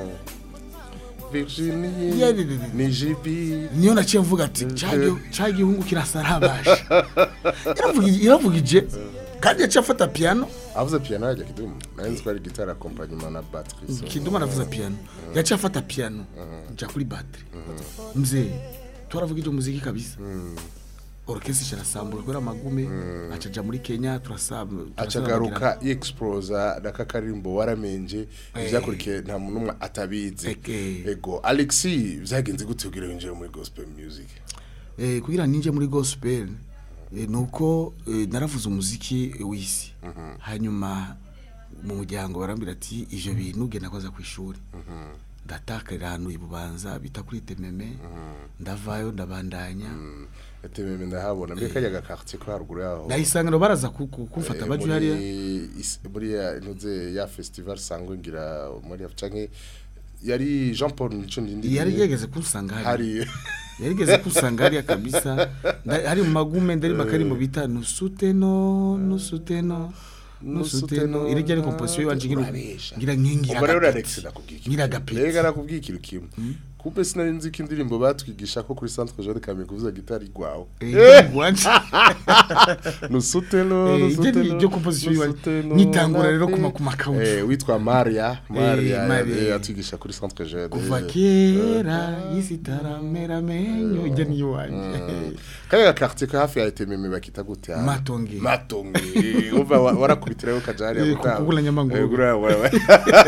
Virginie Yeah, yeah, yeah, yeah. ni jibi niyo naciye mvuga ati "Ca- ca gihungu kirasarabasha Yaravugije- yaravugije kandi yaciye afata piano avuze piano yajya kidumu nari nzi ko ari gitara accompagnement na batterie so. kidumu aravuza piano yaciye afata piano nja kuri battery mzee twaravugije umuziki kabisa orchestre kirasambura kubera amagume acaja muri Kenya turasamba acagaruka yexplosa na kakarimbo waramenje ivyakurikiye nta muntu umwe atabizi Eke. ego alexi vyagenze gute kugira winjire muri gospel music eh kugira ninje muri gospel eh, nuko eh, naravuze umuziki eh, w'isi hanyuma mu muryango barambira ati ivyo bintu genda kwaza ku ishuri ndatakarira ahantu ibubanza bita kuri tememe ndavayo ndabandanya tememe ndahabona mbere kajya gakartier ko haruguru yaho ndayisanganiro baraza ku- ku- kumfata Eh, baje muri hariya is- muri ya ntuze ya festival sangwe ngira muri ya canke yari Jean Paul nico ndindi yari yegeze kunsanga hariya hari yarigeze kusanga hariya kabisa Nda- hari mu magume ndari makari mu bita nusuteno nusuteno nusuteno iri ryari komposition yiwanje ngira Urabesha. ngira nkingira Ubwo rero agapeti. Alex nakubwiye ikintu. ngira agapeti. Rega nakubwiye ikintu kimwe kumbe sinari nzi ko indirimbo batwigisha ko kuri centre Jean de Camille kuvuza gitari gwawe Eh, wanje. nusuteno Eh, iryo ni nusuteno iryo composition yiwanje. nusuteno, Nyitangura rero nafi. kuma- kuma kaucu. Eh, witwa Maria Maria Maria. eh, atwigisha kuri centre Jean kuva kera isi taramera menyo ijya niyo wanje kaya quartier ko hafi ya etememe bakita gute ha? Matonge. matonge uva wa- warakubitirayo kajari Eh, ya gutanga. kugula nyamanguru. Eh, gura- wa- wa-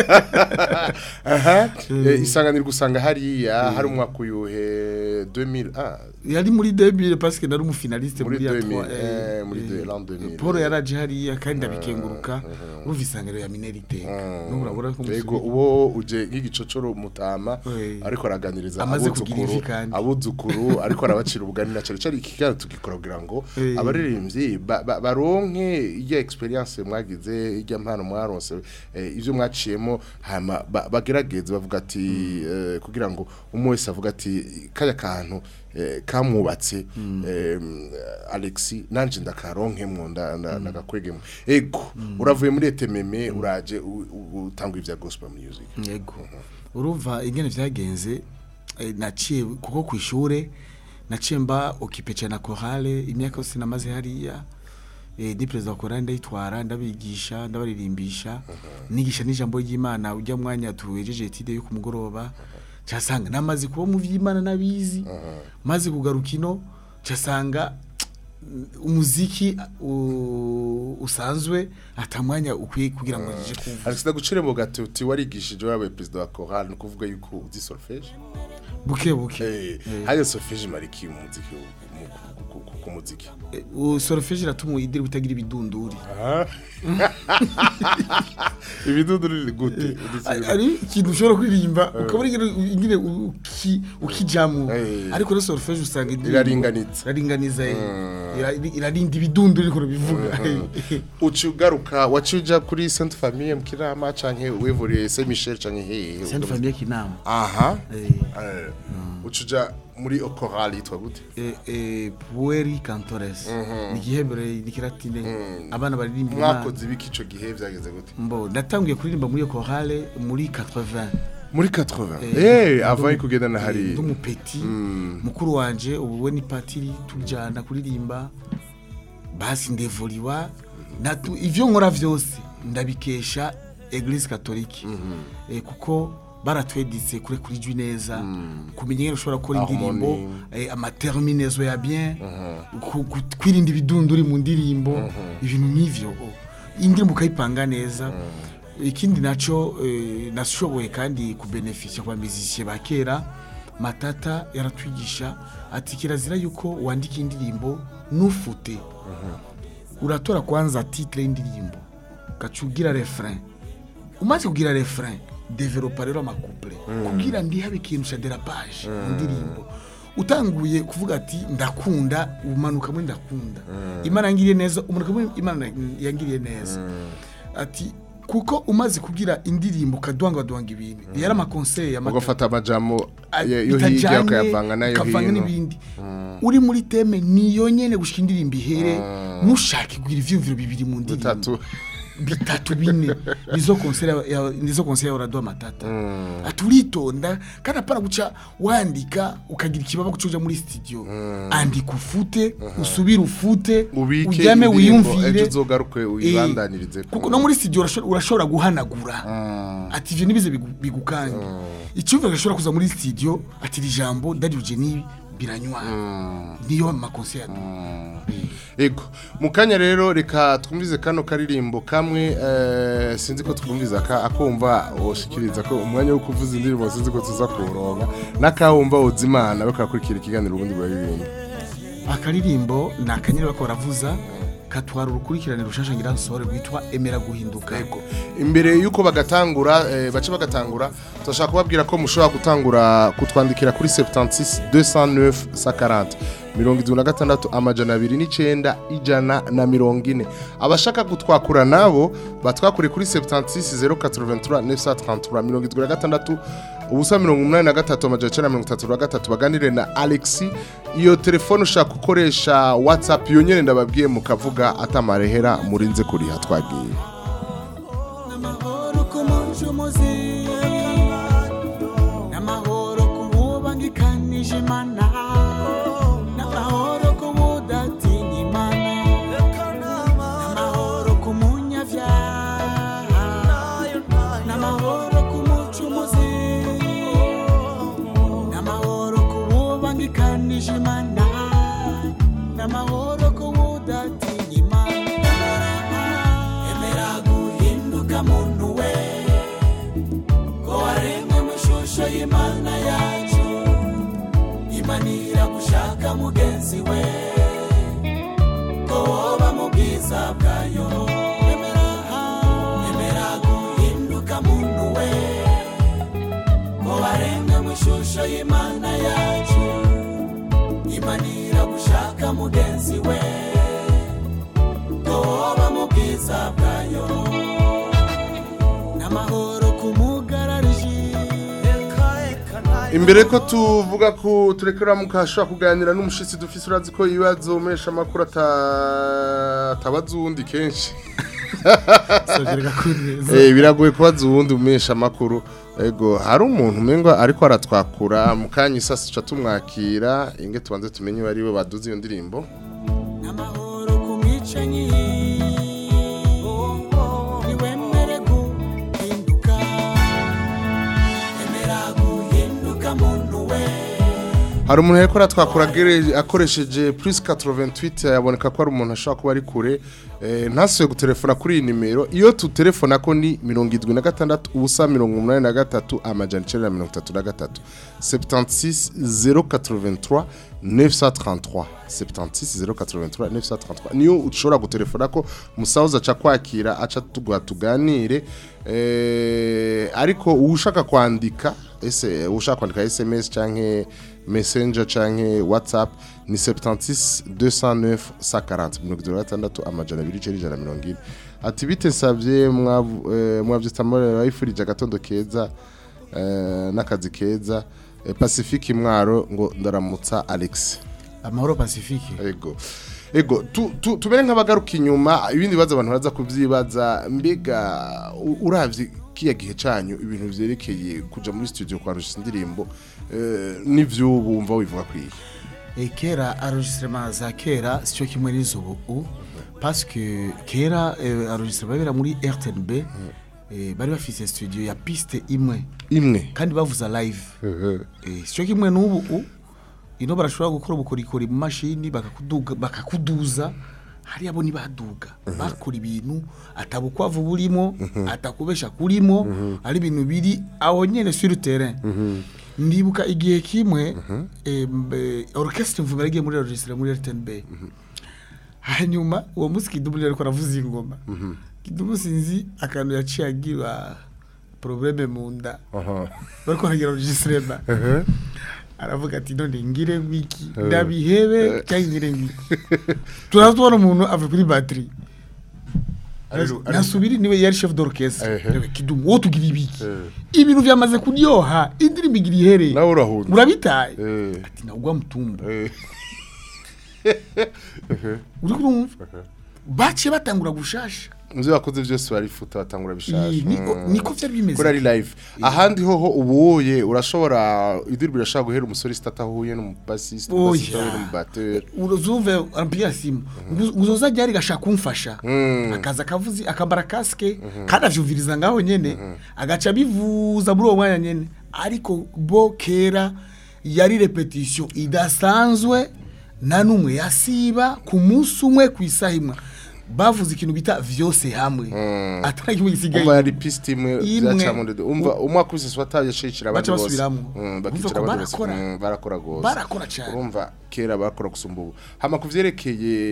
aha eh, isanganiro gusanga hariya hari umwaka uyuhe 2000 ah yari muri 2000 parce que nari umufinaliste Muri muri ya 2000, 3 eh, muri de- l'an 2000. Paul yaraje hariya kandi abikenguruka urumva isangano ya minerite n'urabura ko Ego uwo uje nk'igicocoro mutama Eh. ariko araganiriza Amaze kugira abuzukuru ivi kandi. abuzukuru ariko arabacira ubugani na cyane cyane ikiganiro tugikora kugira ngo Eh. abaririmbyi ba- ba- baronke ijya experience mwagize ijya mpano mwaronse eh, ivyo mwaciyemo hama ba- bagerageze bavuga ati eh, kugira ngo umwe wese avuga ati kaya kantu eh, kamwubatse eh, Alexi nanje ndakaronkemwo nda- nda- ndagakwegemo ego uravuye muri etememe uraje u- u- utanga ivya gospel music yego urumva ingene vyagenze eh, naciye kuko ku ishure naciye mba okipe cyane na chorale imyaka yose namaze hariya eh, ni perezida wa chorale ndayitwara ndabigisha ndabaririmbisha nigisha n'ijambo ry'Imana ujya mwanya tuwejeje etide yo ku mugoroba cyasanga namaze kuba mu vy'Imana nabizi maze kugaruka ino cyasanga umuziki u- usanzwe atamwanya ukwiye kugira ngo nje kuvuga Alex ndagucire mu gato uti warigishije wabaye perezida wa chorale nukuvuga yuko uzi solfège buke buke eh haya solfège mariki mu muziki mu- ku- ku- ku- ku muziki u solfège iratuma idiri bitagira ibidunduri ibidudu riri gute Ari- ari ikintu ushobora kuririmba ukabona ingene ingene uki- ukijamu Eh. ariko rero solfège usanga indirimbo- Iraringaniza. iraringaniza eh. Ira- irarinda ibidunduri niko bivuga uci ugaruka wacuja kuri Sainte Famille mu Kirama canke wevuriye Saint Michel canke hehe Sainte Famille kinama aha Eh. Eh, ucuja muri chorale yitwa gute eh, eh, pueri cantores ni igihembere ni kiratine abana baririmba Imana. mwakoze ibiki ico gihe vyageze gute mbo natangiye kuririmba muri iyo chorale muri 80 muri 80 Eh, eh avant ndi- kugenda na eh, hari ndi umupeti mukuru wanje ubu we ni patiri tujyana kuririmba basi ndevuriwa natu- ivyo nkora vyose ndabikesha eglise katolike eh, kuko baratweditse kure kuri jwi neza kumenya ingene ushobora gukora indirimbo Harmonie. eh, amaterminezo ya bien ku- ku- kwirinda ibidunduri mu ndirimbo ibintu nk'ivyo oh. indirimbo ukayipanga neza ikindi naco eh, nashoboye kandi kubenefisha kwa musicien ba kera matata yaratwigisha ati kirazira yuko wandika indirimbo nufute uratora kwanza titre y'indirimbo ugaca ugira refrain umaze kugira refrain developa rero amakouple kugira ndihabe ikintu ca derapage mu ndirimbo utanguye kuvuga ati ndakunda umanuka muri ndakunda imana yangiriye neza umanuka muri imana yangiriye neza ati kuko umaze kugira indirimbo ukadwangwadwanga ibintu yari amakonseye ya ugafata amajambo a- yo hirya bitajanye, ukayavanga nayo ukavanga hino n'ibindi uri muri teme niyo nyene gushika indirimbo ihere nushake kugira ivyumviro bibiri mu ndirimbo bitatu bitatu bine nizo konsere ya- ya- nizo konsere ya Orado Matata ati uritonda kandi apana guca wandika ukagira ikibaba kucuja muri studio andika ufute usubire ufute ubike ujyame indirimbo, wiyumvire ejo uzogaruke uyibandanirize kuko no muri studio urasho- urashobora guhanagura ati ivyo nibize bigu- bigukange icyumviro gashobora kuza muri studio ati iri jambo ndarije nibi biranywa niyo makonsere Ego, mu kanya rero reka twumvize kano karirimbo kamwe eh, sinzi ko twumviza ka akumva woshikiriza ko umwanya wo kuvuza indirimbo sinzi ko tuza kuronka nakawumva uzimana bakakurikira ikiganiro ubundi baririmba akaririmbo ni akanyeri bako baravuza katwara urukurikirane rushasha ngira nsore rwitwa emera guhinduka imbere yuko bagatangura eh, bace bagatangura turashaka kubabwira ko mushobora gutangura kutwandikira kuri 76 209 140 mirongo irindwi na gatandatu amajana abiri n'icyenda ijana na mirongo ine abashaka gutwakura nabo batwakure kuri 76 083 933 mirongo irindwi na gatandatu ubusa mirongo umunani na gatatu amajana icyenda na mirongo itatu na gatatu baganire na alexi iyo telefone ushaka gukoresha whatsapp yonyine ndababwiye mukavuga atamarehera murinze kuriha twagiye n'amahoro ku mucumuzi n'amahoro ku bubangikanije imana n'amahoro ku budatinya imana n'amahoro ku munyabyaha n'amahoro ku mucumuzi n'amahoro ku bubangikanije imana n'amahoro ku budatinya imana emera guhinduka muntu we ko waremwe mu ishusho y'imana yacu imanira gushaka mugenzi we ko woba mu bwiza bwayo emera emera guhinduka muntu we ko waremwe mu ishusho y'imana yacu imanira gushaka mugenzi we ko woba mu bwiza bwayo n'amahoro ku mugarariji imbere ko tuvuga ko turekera mukashobora kuganira n'umushitsi dufise urazi ko ibibazo umesha amakuru ata- atabaza uwundi kenshi Sogereka kuri neza. Eh, biragoye kubaza uwundi umesha amakuru ego hari umuntu umengo ariko aratwakura mu kanya isasi ca tumwakira inge tubanze tumenye uwo ari we baduze iyo ndirimbo n'amahoro ku mwicanyi niwemere guhinduka emera guhinduka muntu we hari umuntu yariko aratwakura agere- akoresheje plus 88 yaboneka ko ari umuntu ashobora kuba ari kure eh, ntasuye gutelefona kuri iyi nimero iyo tutelefona ko ni mirongo irindwi na gatandatu ubusa mirongo umunani na gatatu amajana icenda na mirongo itatu na gatatu 76 083 933 76 083 933 niyo ushobora gutelefona ko musawuza aca kwakira aca tuguha tuganire eh, ariko ushaka kwandika ese ushaka kwandika SMS canke messenger canke whatsapp ni 76 209 140 mirongo itatu na gatandatu amajana abiri icenda ijana na mirongo ine ati bite nsavye mwavu- eh, mwavyita bayifurije agatondo keza eh, n'akazi keza eh, pacifique mwaro ngo ndaramutsa alex amahoro pacifique ego ego tu- tu- tubere nk'abagaruka inyuma ibindi bibazo abantu baraza kubyibaza mbega u- uravye kiya gihe canyu ibintu vyerekeye kuja muri studio kwarusha indirimbo eh, n'ivyubu wumva wivuga kwiye E, kera enregistrement za kera sicyo kimwe n'izubu u parce que kera eh, enregistrement babera muri RTNB eh, bari bafise studio ya piste imwe imwe kandi bavuza live eh, sicyo kimwe n'ubu u ino barashobora gukora ubukorikori mu mashini bakakuduga bakakuduza hariya bo nibaduga bakora ibintu atabukwavu burimo atakubesha kurimo ari ibintu biri aho nyene sur le terrain ndibuka igihe kimwe em, eh, orchestre mvuma yagiye muri registre muri RTNB hanyuma uwo munsi kidumu ariko aravuza ingoma kidumu sinzi akantu yaciye agira probleme mu nda bariko baragira registrement aravuga ati none ngire ngwiki Eh. ndabihebe Eh. cyangwa ngire ngwiki turaza tubona umuntu ava kuri batterie Ariru- ariru- nasubiri niwe yari chef d'orchestre Ehe. Rewe, kidumu wo tugira ibiki ibintu vyamaze kuryoha indirimbo igira ihere nawe urahunze murabitaye Eh. ati nagwa mutumba Eh. uri kurumva baciye batangura gushasha muvyo bakoze vyose barifuta batangura bishasha Ii, niko- Mm. niko vyari bimeze. kuri ari live ahandi hoho ubuye urashobora idirbi irashobora guhera umusore sitata ahuye n'umubasiste Oya. umubasiste ahuye n'umubateri uzumve arambwira simu ngo uzoza ryari gashaka kumfasha Mm. akaza akavuzi akambara kasike kandi avyumviriza ngaho nyene agaca bivuza muri uwo mwanya nyene ariko bo kera yari repetition idasanzwe nta n'umwe yasiba ku munsi umwe ku isaha imwe bavuze ikintu bita vyose hamwe atari kimwe gisigaye umva yari piste imwe Imwe. byacamo ndende umva umwe akubise swata yashishira abandi Baca bose basubiramwo. Mm, Urumva bakicira ko abandi bose barakora. Mm, barakora gose Barakora cane. urumva kera barakora gusumba ubu hama kuvyerekeye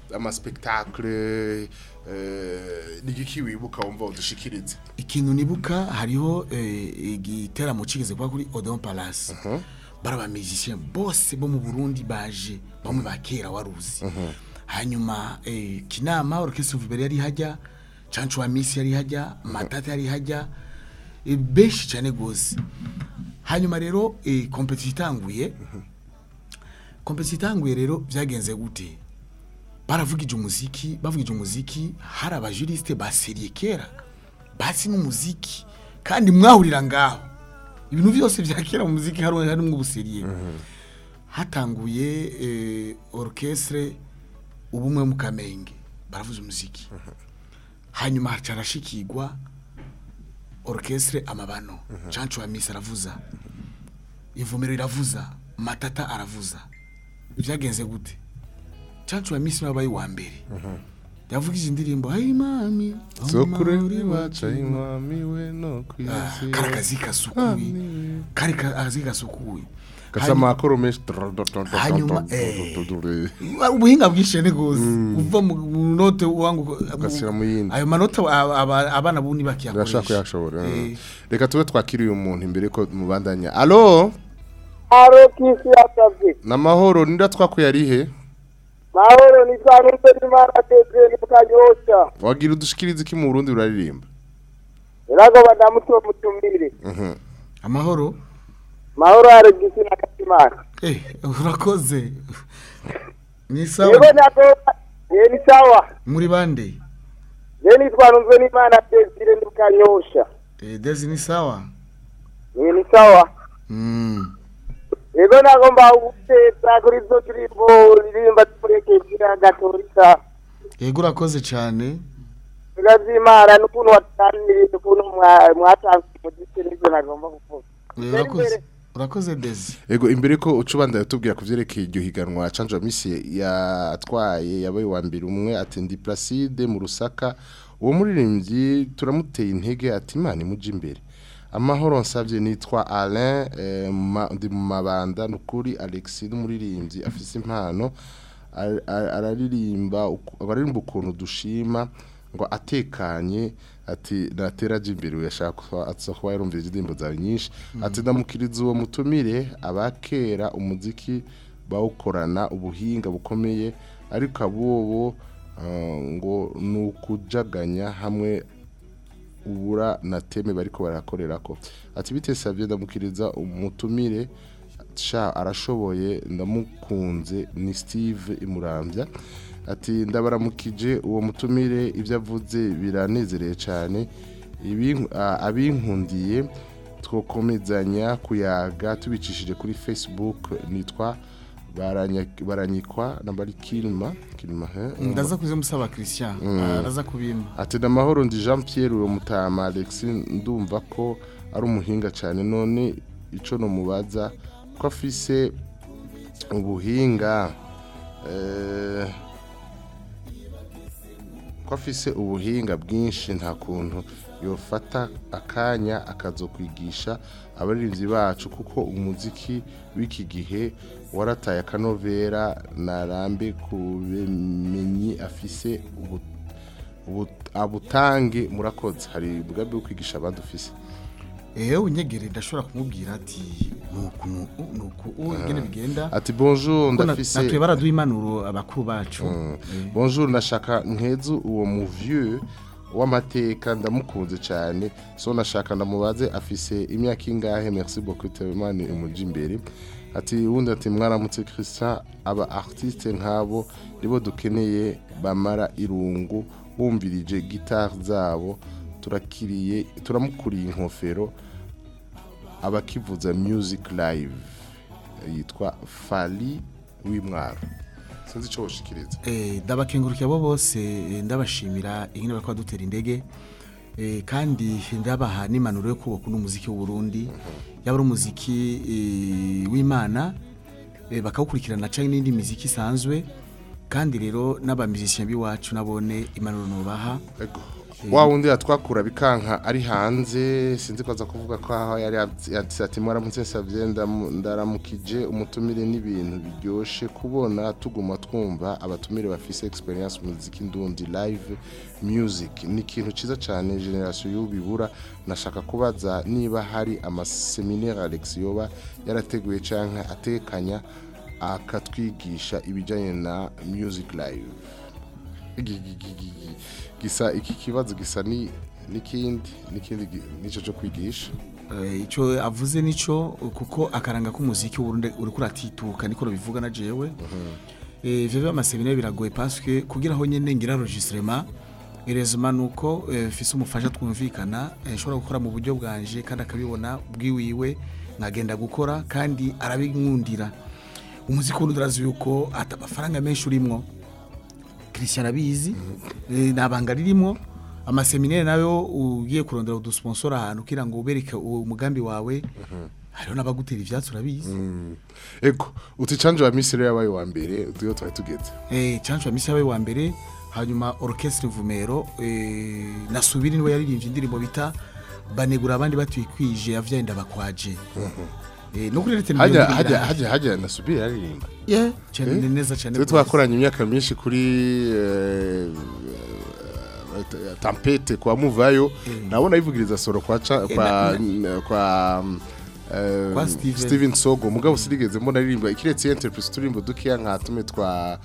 amaspektakle eh, ni igiki wibuka wumva udushikirize ikintu nibuka hariho eh, igiteramo kigeze kuba kuri Odeon Palace bari abamizisien bose bo mu Burundi baje bamwe ba kera waruzi hanyuma eh, kinama orchestre Vibere yari hajya Chancho wa Miss yari hajya Matata yari hajya eh, benshi cyane gose hanyuma rero eh, competition itanguye competition itanguye rero byagenze gute baravugije umuziki bavugije umuziki hari abajuriste baseriye kera basi n'umuziki kandi mwahurira ngaho ibintu byose bya kera mu muziki hari harimo ubuseriye hatanguye eh, orchestre ubumwe mu kamenge baravuza umuziki hanyuma hacarashikirwa orchestre amabano cancu wa misi aravuza ivumero iravuza matata aravuza byagenze gute cancu wa misi wabaye wa mbere yavugije indirimbo ayi mami sokure baca inkwami we no kwisi kari akazi gasukuye kari akazi gasukuye gasa amakoro menshi hanyuma eh, ubuhinga bwinshi ne gose uva mu mu note wangu ugashyira mu yindi ayo manota aba- aba- abana bundi urashaka bakiyakoresha kuyashobora Eh. reka tube twakiriye umuntu imbere ko mubandanya alo Aro kisi yasavye. namahoro nida twakuye ari he Mahoro ni kwa numbe ni mara teze ni mukanyosha. wagira udushikirize iki mu Burundi uraririmba Irago badamuto mutumire. Mhm. amahoro Mahoro ari gisi na katimana. eh urakoze ni sawa Yego nako ye ni sawa. muri bande Ye ni kwa numbe ni mara teze ni mukanyosha. eh dezi ni sawa Ye ni sawa. mm Yego nako mba uguteza kuri zo turimbo ririmba tureke kira gatorika. yego urakoze cyane Tugazimara n'ukuntu wataniriye n'ukuntu mwa- mwatanze mu gisi n'ibyo nagomba kuvuga. Eh, urakoze urakoze dezi Ego imbere ko ucubanda yatubwira kuvyerekeye iryo higanwa Canja Misi yatwaye yabaye wa mbere umwe ati ndi Placide mu Rusaka uwo muririmbyi turamuteye intege ati Imana imuje imbere amahoro nsavye nitwa Alain eh, ma, ndi mu mabanda nukuri Alexis n'umuririmbyi afise impano ar- ar- araririmba uku- abaririmba ukuntu dushima ngo atekanye ati natera aje imbere yashaka atsa kuba yarumvira indirimbo zawe nyinshi ati ndamukiriza uwo mutumire abakera umuziki bawukorana ubuhinga bukomeye ariko abobo ah, ngo ni ukujaganya hamwe ubura na teme bariko barakorera ko ati bite savye ndamukiriza umutumire sha arashoboye ndamukunze ni Steve Imurambya ati ndabaramukije uwo mutumire ibyo avuze biranezereye cyane Ibin- a- abinkundiye twokomezanya kuyaga tubicishije kuri Facebook nitwa baranya- baranyikwa na bari Kilma Kilma he ndaza kuze musaba Christian Mm. araza kubimpa ati ndamahoro ndi Jean Pierre uwo mutama Alex ndumva ko ari umuhinga cyane none ico no mubaza ko afise ubuhinga eh, ko afise ubuhinga bwinshi nta kuntu yofata akanya akazokwigisha abaririmbyi bacu kuko umuziki w'iki gihe warataye akanovera narambe ku bumenyi afise ubu ubu- abutange murakoze hari umugambi wo kwigisha abandi ufise ewe unyegere ndashobora kumubwira ati nuku nuku nuku ingene bigenda ati bonjour Kuko na- ndafise natwe baraduha impanuro abakuru bacu Mm. Eh. bonjour nashaka nkezu uwo mu vieux w'amateka ndamukunze cyane so nashaka ndamubaze afise imyaka ingahe merci beaucoup Telemani umuji imbere ati wundi ati mwaramutse Christian aba artiste nkabo nibo dukeneye bamara irungu bumvirije guitar zabo turakiriye turamukuriye inkofero abakivuza music live yitwa Fali w'imwaro sinzi ico woshikiriza Eh, ndabakengurukiye abo bose eh, ndabashimira ingene bariko badutera indege eh, kandi ndabaha n'impanuro yo kubaka uno muziki w'u Burundi yaba ari umuziki eh, w'Imana eh, bakawukurikirana canke n'indi miziki isanzwe kandi rero n'abamizisien biwacu nabone impanuro nobaha Ego. wa wundi yatwakura bikanka ari hanze sinzi ko aza kuvuga ko aho yari yanditse ati mwaramutse savye ndamu- ndaramukije umutumire n'ibintu biryoshe kubona tuguma twumva abatumire bafise experience mu muziki ndundi live music ni ikintu ciza cyane generation y'ubibura nashaka kubaza niba hari amaseminaire Alex yoba yarateguye canke atekanya akatwigisha ibijanye na music live Gi- gi- gi- gi- gi- gisa iki kibazo gisa ni n'ikindi n'ikindi gi- nico cyo kwigisha Eh, ico avuze nico kuko akaranga k'umuziki w'urundi uri kuratituka niko bivuga na jewe eh vyo amaseminaire biragoye parce que kugira aho nyene ngira enregistrement Erezuma nuko eh, fise umufasha twumvikana eh, nshobora gukora mu buryo bwanje kandi akabibona bwiwiwe nkagenda gukora kandi arabinkundira umuziki w'urundi urazi yuko ata amafaranga menshi urimwo Christian abizi eh, nabanga ririmo amaseminaire nayo ugiye kurondera udusponsor ahantu kugira ngo ubereke uwo umugambi wawe hariho n'abagutera ivyatsi urabizi ego uti canje wa misiri yabaye wa mbere tuyo twari tugeze eh chancho misi yawe wa mbere hanyuma orchestre Vumero eh nasubiri niwe yaririmbye indirimbo bita banegura abandi batwikwije yavyaye ndabakwaje eh no kuri rete hajya hajya hajya hajya nasubira yaririmba yeah cyane Eh? neza cyane twe rwose. twakoranye imyaka myinshi kuri eh, eh, tampete kwa muvayo nabona yivugiriza soro kwa ca- Eh, kwa na- kwa eh, Kwa Steven. Steven Sogo mugabo sinigeze mbona aririmba ikiretse entreprise turimbo dukeya nka tume twa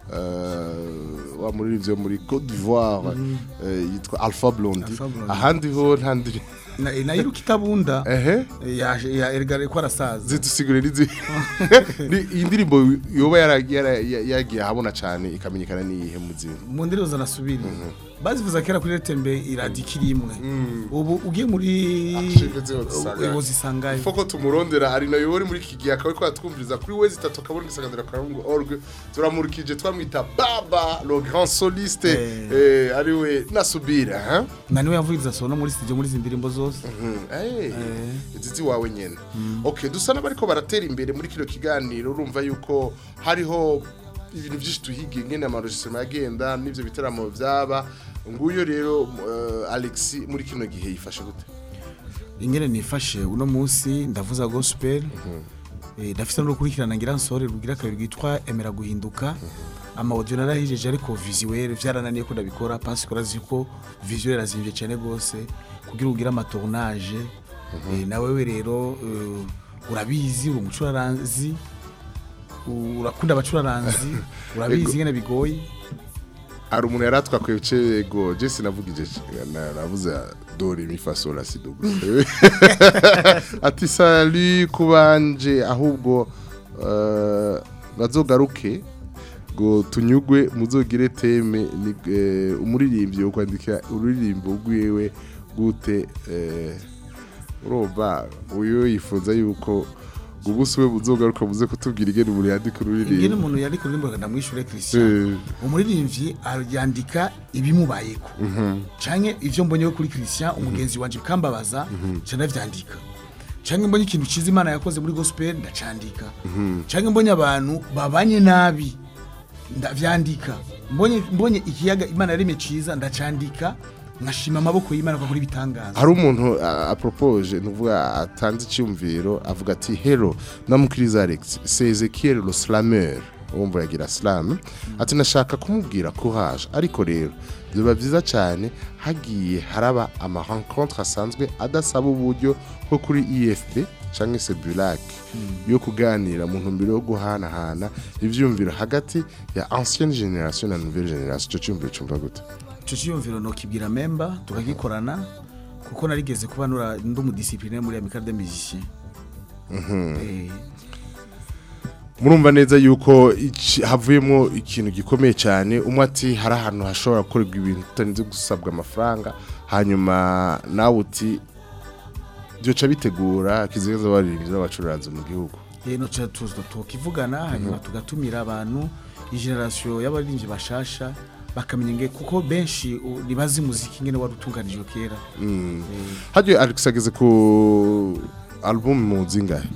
eh, wa muririmbyi wo muri Cote d'Ivoire eh, yitwa Alpha Blondy Alpha Blondy. ahandi ho nta ndi na nayiruka itabunda ehe yaje ya ergare ko arasaza zitusigure nizi ni iyi ndirimbo yoba yara- yara- ya- yagiye ahabona cyane ikamenyekana n'iyihe muzima mu ndirimbo zanasubiri bazivuza kera kuri retembe iradikiri imwe ubu ugiye muri ubu zisangayo foko tumurondera ari nayo uri muri iki gihe akaba ariko atwumviriza kuri we zitatu akabona igisangandira karungu org turamurikije twamwita baba le grand soliste eh, ari we nasubira ha na niwe yavugiriza sona muri studio muri izi ndirimbo zose Eh, izizi wawe nyene okay dusa n'abariko baratera imbere muri kino kiganiro urumva yuko hariho ibintu byinshi tuhigiye ngene amarojisema yagenda n'ivyo bitaramo vyaba nguyo rero uh, Alex muri kino gihe yifashe gute ingene nifashe uno munsi ndavuza gospel eh ndafite no gukurikirana ngira nsore rugira kabiri rwitwa emera guhinduka ama audio narahijeje ariko visuel vyarananiye ko ndabikora parce que urazi ko visuel azimvye cyane gose kugira ugira ama tournage eh nawe we rero eh, urabizi uri umucuraranzi urakunda abacuraranzi urabizi Ego. ingene bigoye hari umuntu yari atwakwiye ego jesi navugije na- navuze dore imifasola sido ati sali kubanje ahubwo eh, bazogaruke ngo tunyugwe muzogire teme ni- eh, umuririmbyi wo kwandika ururirimbo rwiwe gute eh, urumva uyu yifuza yuko ubusi we buzogaruka muze kutubwira ingene umuntu yandika ingene ururirimbo umuntu yandika ururimi ndamwishure Christian Eh. umuririmbyi yandika ibimubayeko Mhm. canke ivyo mbonyeho kuri Christian umugenzi wanje bikambabaza ca ndavyandika canke mbonye ikintu ciza imana yakoze muri gospel ndacandika canke mbonye abantu babanye nabi ndavyandika mbonye mbonye ikiyaga imana yaremye ciza ndacandika nkashima amaboko y'imana ko akora ibitangaza hari umuntu a- apropoje nuvuga atanze icyumviro avuga ati hero namukiriza alex c'est ezekiel le slameur wumva yagira slam ati nashaka kumubwira courage ariko rero biba byiza cyane hagiye haraba ama rencontre asanzwe adasaba uburyo nko kuri efp cyangwa se bulac yo kuganira mu ntumbero yo guhanahana ivyumviro hagati ya ancienne generation na nouvelle generation icyo cyumviro cyumva gute ico ciyumviro nokibwira memba tukagikorana kuko narigeze kuba nura ndi umudisipline muri amical des musiciens Eh, murumva neza yuko iki- havuyemo ikintu gikomeye cyane umwe ati hari ahantu hashobora gukorerwa ibintu tutarinze gusabwa amafaranga hanyuma nawe uti byoca bitegura kizigaza abaririmbyi n'abacururanzi mu gihugu eh, no ca tuzo tukivugana hanyuma tugatumira abantu igeneration y'abaririmbyi bashasha bakamenya nge kuko benshi u- ntibazi muziki ngene wari utunganijwe kera Mm. hagiye alex ageze ku album mu zingahe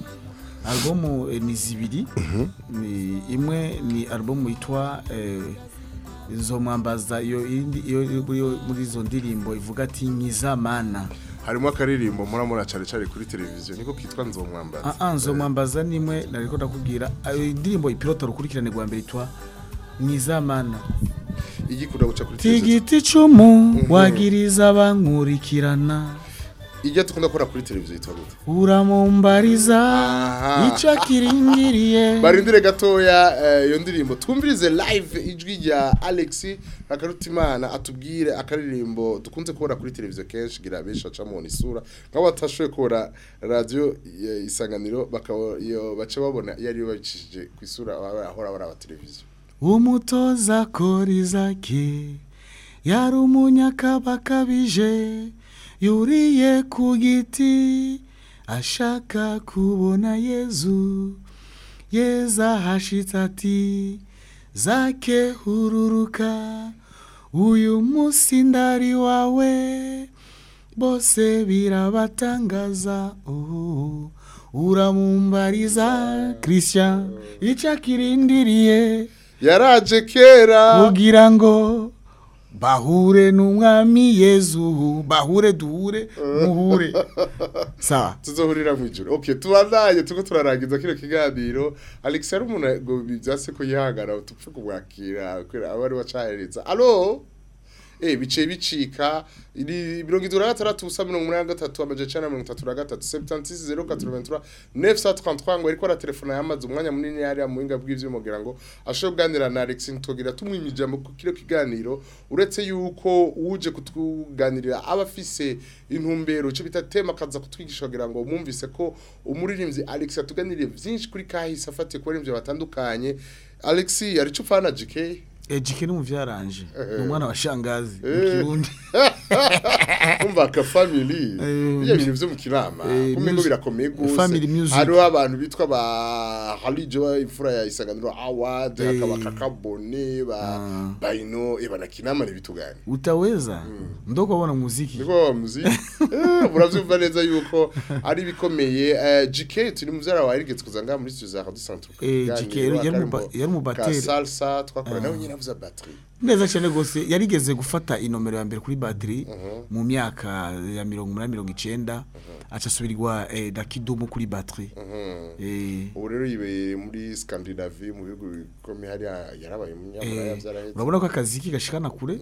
albumu eh, ni zibiri ni imwe ni albumu yitwa eh, nzomwambaza iyo indi iyo iyo- iyo- muri izo ndirimbo ivuga ati nkizamana harimo akaririmbo muramura cyane cyane kuri televiziyo niko kitwa nzomwambaza ah ah nzomwambaza nimwe nariko ndakubwira ayo indirimbo ipilota rukurikirane rwa mbere itwa nkizamana igikunda guca kuri televiziyo tigiti icumu wagiriza abankurikirana ijya dukunda gukora kuri televiziyo yitwa gute uramumbariza Aha. icyo akiringiriye barindire gatoya eh, iyo ndirimbo twumvirize live ijwi rya Alex Nakarutimana atubwire akaririmbo dukunze kubona kuri televiziyo kenshi gira benshi acamubona isura nk'abo batashoboye kubona radio eh, isanganiro bakaba iyo bace babona iyo ariyo babicishije ku isura baba ahora bara televiziyo umutoza korizake yari umunyakabakabije yuriye ku giti ashaka kubona yezu yeza hashitse ati zake hururuka uyu munsi ndari wawe bose birabatangaza oh, uramumbariza christian icyo akirindiriye yaraje kera kugira ngo bahure n'umwami yezu bahure duhure muhure sawa tuzohurira mu ijoro okay tubandanye tuko turarangiza kino kiganiro Alex yari umuntu ngo bivyase ko yihangana utupfe kumwakira kwera abari bacahereza allo eh bice bicika iri mirongo itatu na gatandatu ubusa mirongo umunani na gatatu amaja icenda na mirongo itatu na gatatu septantisi zero katoroventura nefu sa trente ngo ariko aratelefona yamaze umwanya munini yari mu buhinga bw'ivyuma kugira ngo ashobore kuganira na Alex ntitugira tumwima ijambo ku kino kiganiro uretse yuko uje kutuganirira aba afise intumbero cyo bita tema akaza kutwigisha kugira ngo mwumvise ko umuririmbyi Alex yatuganiriye vyinshi kuri kahise afatiye ku baririmbyi batandukanye Alex yari cupfana JK ejike ni umuvyaranje ni umwana wa shangazi mu Eh. kirundi umva ka family Eh, iyo bintu byo mu kirama eh, kumwe ngo music- birakomeye gose family music. hariho abantu bitwa ba Halijo imfura ya isanganiro award Eh. hakaba kakabone ba Ah. baino e banakinama ni vitu gani utaweza ndo kubona muziki niko wa muziki eh muravyumva neza yuko ari bikomeye eh, GK turi muvyara wa Erigetse kuzanga muri studio za Radio Centre Eh, GK yari- yari mu ba- yari mu bateri. salsa twakora Ah. nawe nyine avuza battery neza cyane rwose yarigeze gufata inomero ya mbere kuri batiri mu myaka ya mirongo umunani mirongo icenda aca asubirirwa eh, na kidumu kuri batiri Eh, ubu rero yibeye muri Scandinavie mu bihugu bikomeye hariya yarabaye umunyamara eh, yavyarahetse urabona ko akazi ke gashikana kure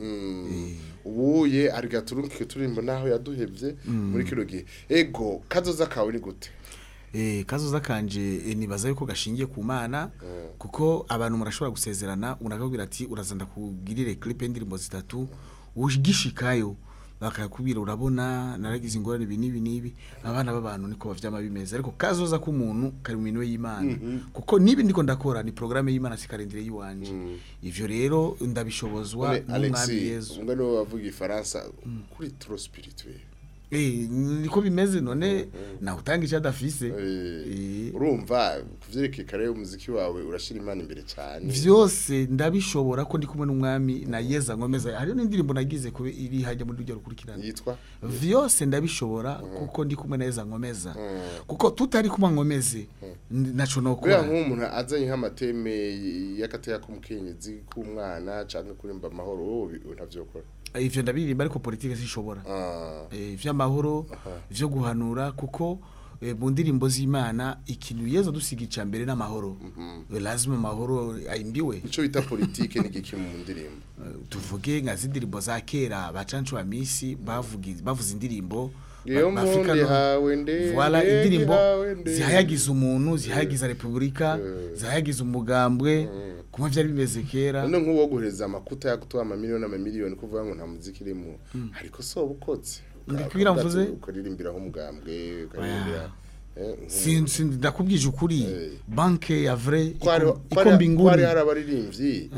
ubuye arigaturunke turimbo naho yaduhevye muri kino gihe ego kazoza kawe ni gute Eh, kazoza kanje eh, nibaza yuko gashingiye ku mana kuko abantu murashobora gusezerana unakabwira ati uraza ndakugirire clip y'indirimbo zitatu ugishikayo bakakubwira urabona naragize ingorane ibi n'ibi n'ibi abana b'abantu niko bavyama bimeze ariko kazoza k'umuntu kari mu minwe y'imana kuko nibi ndiko ndakora ni programme y'imana sikarindire yiwanje ivyo rero ndabishobozwa None n'umwami Alexis yezu umwe niwe bavuga ifaransa kuri trop spirituel eh niko bimeze none nawe utanga icyo adafise Eh, urumva kuvyerekeye kare umuziki wawe urashira imana imbere cyane vyose ndabishobora ko ndi kumwe n'umwami na yeza nkomeza hariyo n'indirimbo nagize kube iri hajya muri rujya rukurikirana yitwa vyose ndabishobora kuko ndi kumwe na yeza nkomeza kuko tutari kumwe nkomeze n- naco Buriya nokora nk'umuntu azanye nk'amateme y'akataya k'umukenyezi k'umwana canke kurimba amahoro wowe ntavyokora ivyo ndabiririmba ariko politike sinshobora Eh, ivy'amahoro vyo guhanura kuko eh, mu ndirimbo z'imana ikintu yeza dusiga ica mbere n'amahoro Eh, lazima amahoro ayimbiwe ico bita politike ni giki mu ndirimbo tuvuge nka zindirimbo za kera bacancu wa misi bavugi bavuze indirimbo Iyo ba- bafika mpundi no- hawe ndende, Voilà, indirimbo hawe ndende. zihayagiza umuntu zihayagiza repubulika zihayagiza umugambwe kuma vyari bimeze kera none nk'uwo guhereza amakuta yakutuha amamiliyoni amamiliyoni kuvuga ngo nta muziki irimo ariko so ubukoze Ndikwira mvuze? ukaririmbiraho umugambwe ukaririmbira eh, nk'umuntu. Sin- sin- ndakubwije ukuri banke ya vrai ko hari- iko- ko hari- iko ko hari mbinguni hari abaririmbyi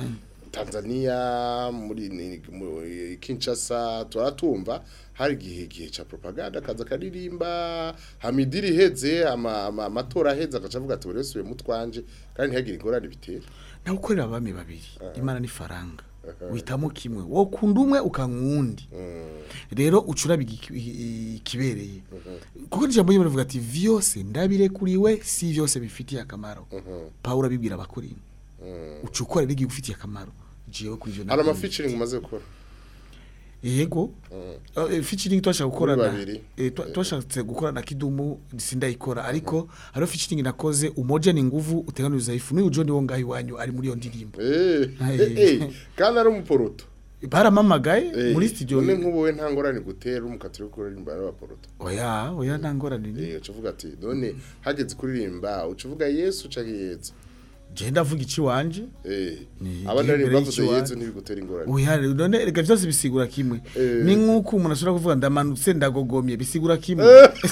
Tanzania muri ni- muri Kinshasa turatumva hari igihe gihe ca propaganda kaza karirimba hamidiri iheze ama- ama- amatora aheze agaca avuga ati buri wese uye mutwanje kandi ntihagire ingorane bitera nawe ukorera abami babiri imana n'ifaranga uhitamo kimwe wo kunda umwe ukankundi rero ucuraba igi- i- ikibereye kuko ijambo ry'imana rivuga ati vyose ndabirekuriwe si vyose bifitiye akamaro pawulo abibwira abakorinto uca ukorera igifitiye akamaro jewe kuri ivyo hari ama nakoze. featuring umaze gukora yego Eh, featuring twashaka gukora Muri na babiri. eh, twa- twashatse gukora na kidumu sindayikora ariko hariho featuring nakoze umoja ni nguvu uteganiriza ifu n'uyu John wo ngaho iwanyu ari muri iyo ndirimbo Eh, Aye. eh, eh, kandi ari umuporoto baramamagaye Eh, muri studio none nk'ubu we nta ngorane gutera umukatiro wo kuririmba n'abaporoto oya oya nta ngorane ni Eh, uca uvuga ati none hageze kuririmba uca uvuga yesu canke yezu je ndavuga iki wanje Eh, Ni abandi igihe bari mbere bavuze y'ikiwa- yezu ntibigutera ingorane oya none reka byose bisigura kimwe Eh. ni nk'uko umuntu ashobora kuvuga ndamanutse ndagogomye bisigura kimwe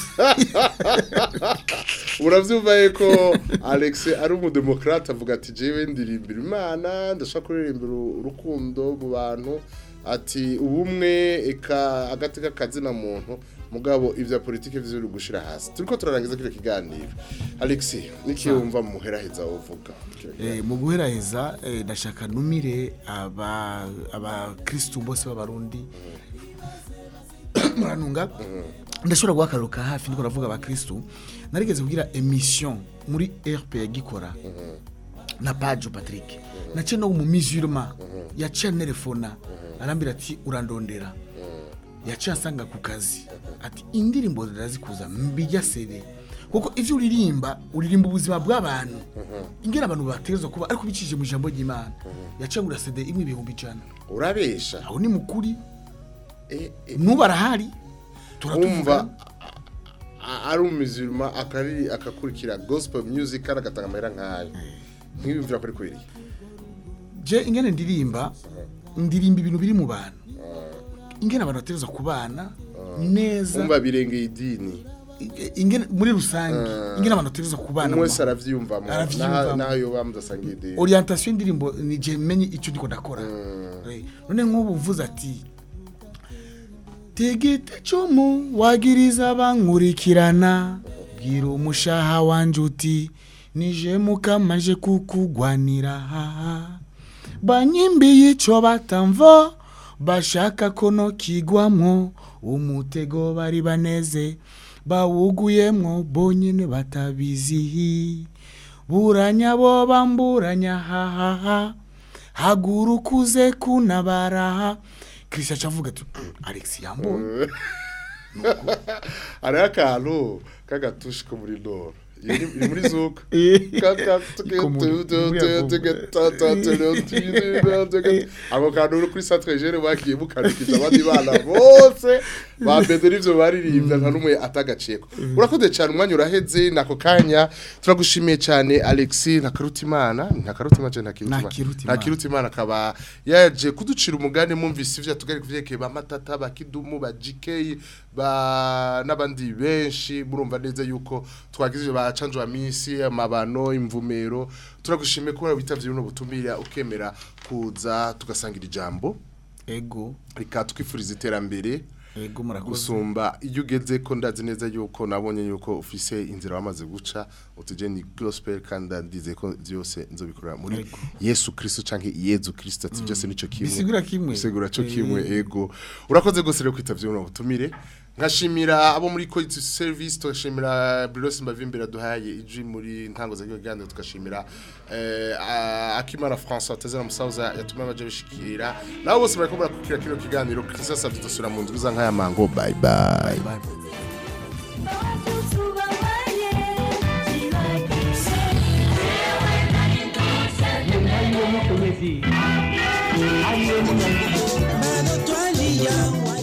uravyumva yuko alex ari umudemokrate avuga ati jewe ndirimbira imana ndashaka kuririmbira urukundo mu bantu ati ubumwe eka agateka kazina muntu mugabo ivya politike vyo uri gushira hasi turiko turarangiza kino kiganiro alex niki wumva mu muheraheza uvuga Eh, mu guheraheza eh, ndashaka numire aba abakristu bose b'abarundi muranunga ndashobora guha akararo ka hafi ndiko ndavuga abakristu narigeze kugira emission muri rp gikora na pajo patrick naciye no mu musulman yaciye anerefona arambwira ati urandondera yaciye asanga ku kazi ati indirimbo zirazikuza mbijya sede kuko ivyo uririmba uririmba ubuzima bw'abantu ingera abantu bategerezwa kuba ariko bicishije mu ijambo ry'imana yaciye ngura sede imwe ibihumbi ijana urabesha aho ni mukuri Eh, eh, nubu arahari wumva turatuvugana a- ari umuzirima akari akakurikira gospel music kandi agatanga amahera nk'ayo nk'ibimvira kuri kwiriye je ingene ndirimba ndirimba ibintu biri mu bantu ingene abantu bategerezwa kubana neza wumva birengeye idini ingene muri rusange ingene abantu bategerezwa kubana umwe mu wese aravyiyumvamo Aravyiyumvamo. naho yoba mudasangiye idini orientation y'indirimbo ni je menye icyo ndiko ndakora Eh, none nk'ubu uvuze ati tegete cumu wagiriza bankurikirana bwira umushaha wanje uti nije mukamaje kukugwanira haha banyimbiye ico batamvo bashaka ko no kigwamwo umutego bari baneze bawuguyemwo bonyene batabizihi buranya bo bamburanya hahaha haguruka uze kunabaraha christian acavuga ati alex yambonye hariho akantu k'agatushi ko muri noro Iyo ni- iri muri zuka ako kantu uri kuri centre jere bagiye mukanikiza abandi bana bose bambeze n'ivyo baririmbye nta n'umwe atagaciyeko urakoze cyane umwanya uraheze nako kanya turagushimiye cyane alex ntakarutimana ntakarutimana cyane ntakirutimana Ntakirutimana. ntakirutimana akaba yaje kuducira umugani mwumvise ivyo atugari kuvyerekeye ba matata ba kidumu ba gk ba n'abandi benshi murumva neza yuko twagize ba canjo misi amabano imvumero turagushimiye kuba bitavye buno butumira ukemera kuza tugasangira ijambo ego rika twifuriza iterambere ego murakoze gusumba iyo ugeze ko ndazi neza yuko nabonye yuko ufise inzira wamaze guca utuje ni gospel kandi ndize ko byose nzobikorera muri Ego. Yesu Kristo canke Yezu Kristo ati byose nico kimwe Bisigura kimwe. bisigura cyo Eh. kimwe ego urakoze gose rero kwitavye uno butumire nkashimira abo muri quality service tugashimira Bruce Mbavimbira duhaye iji muri ntango za kiganiro tugashimira eh, a- Akimana François Tezera Musauza yatumye abaje bishikira nabo bose bariko barakukira kino kiganiro Christ savye dusura mu ndwi za nkaya mango bye bye, bye. Bado twalia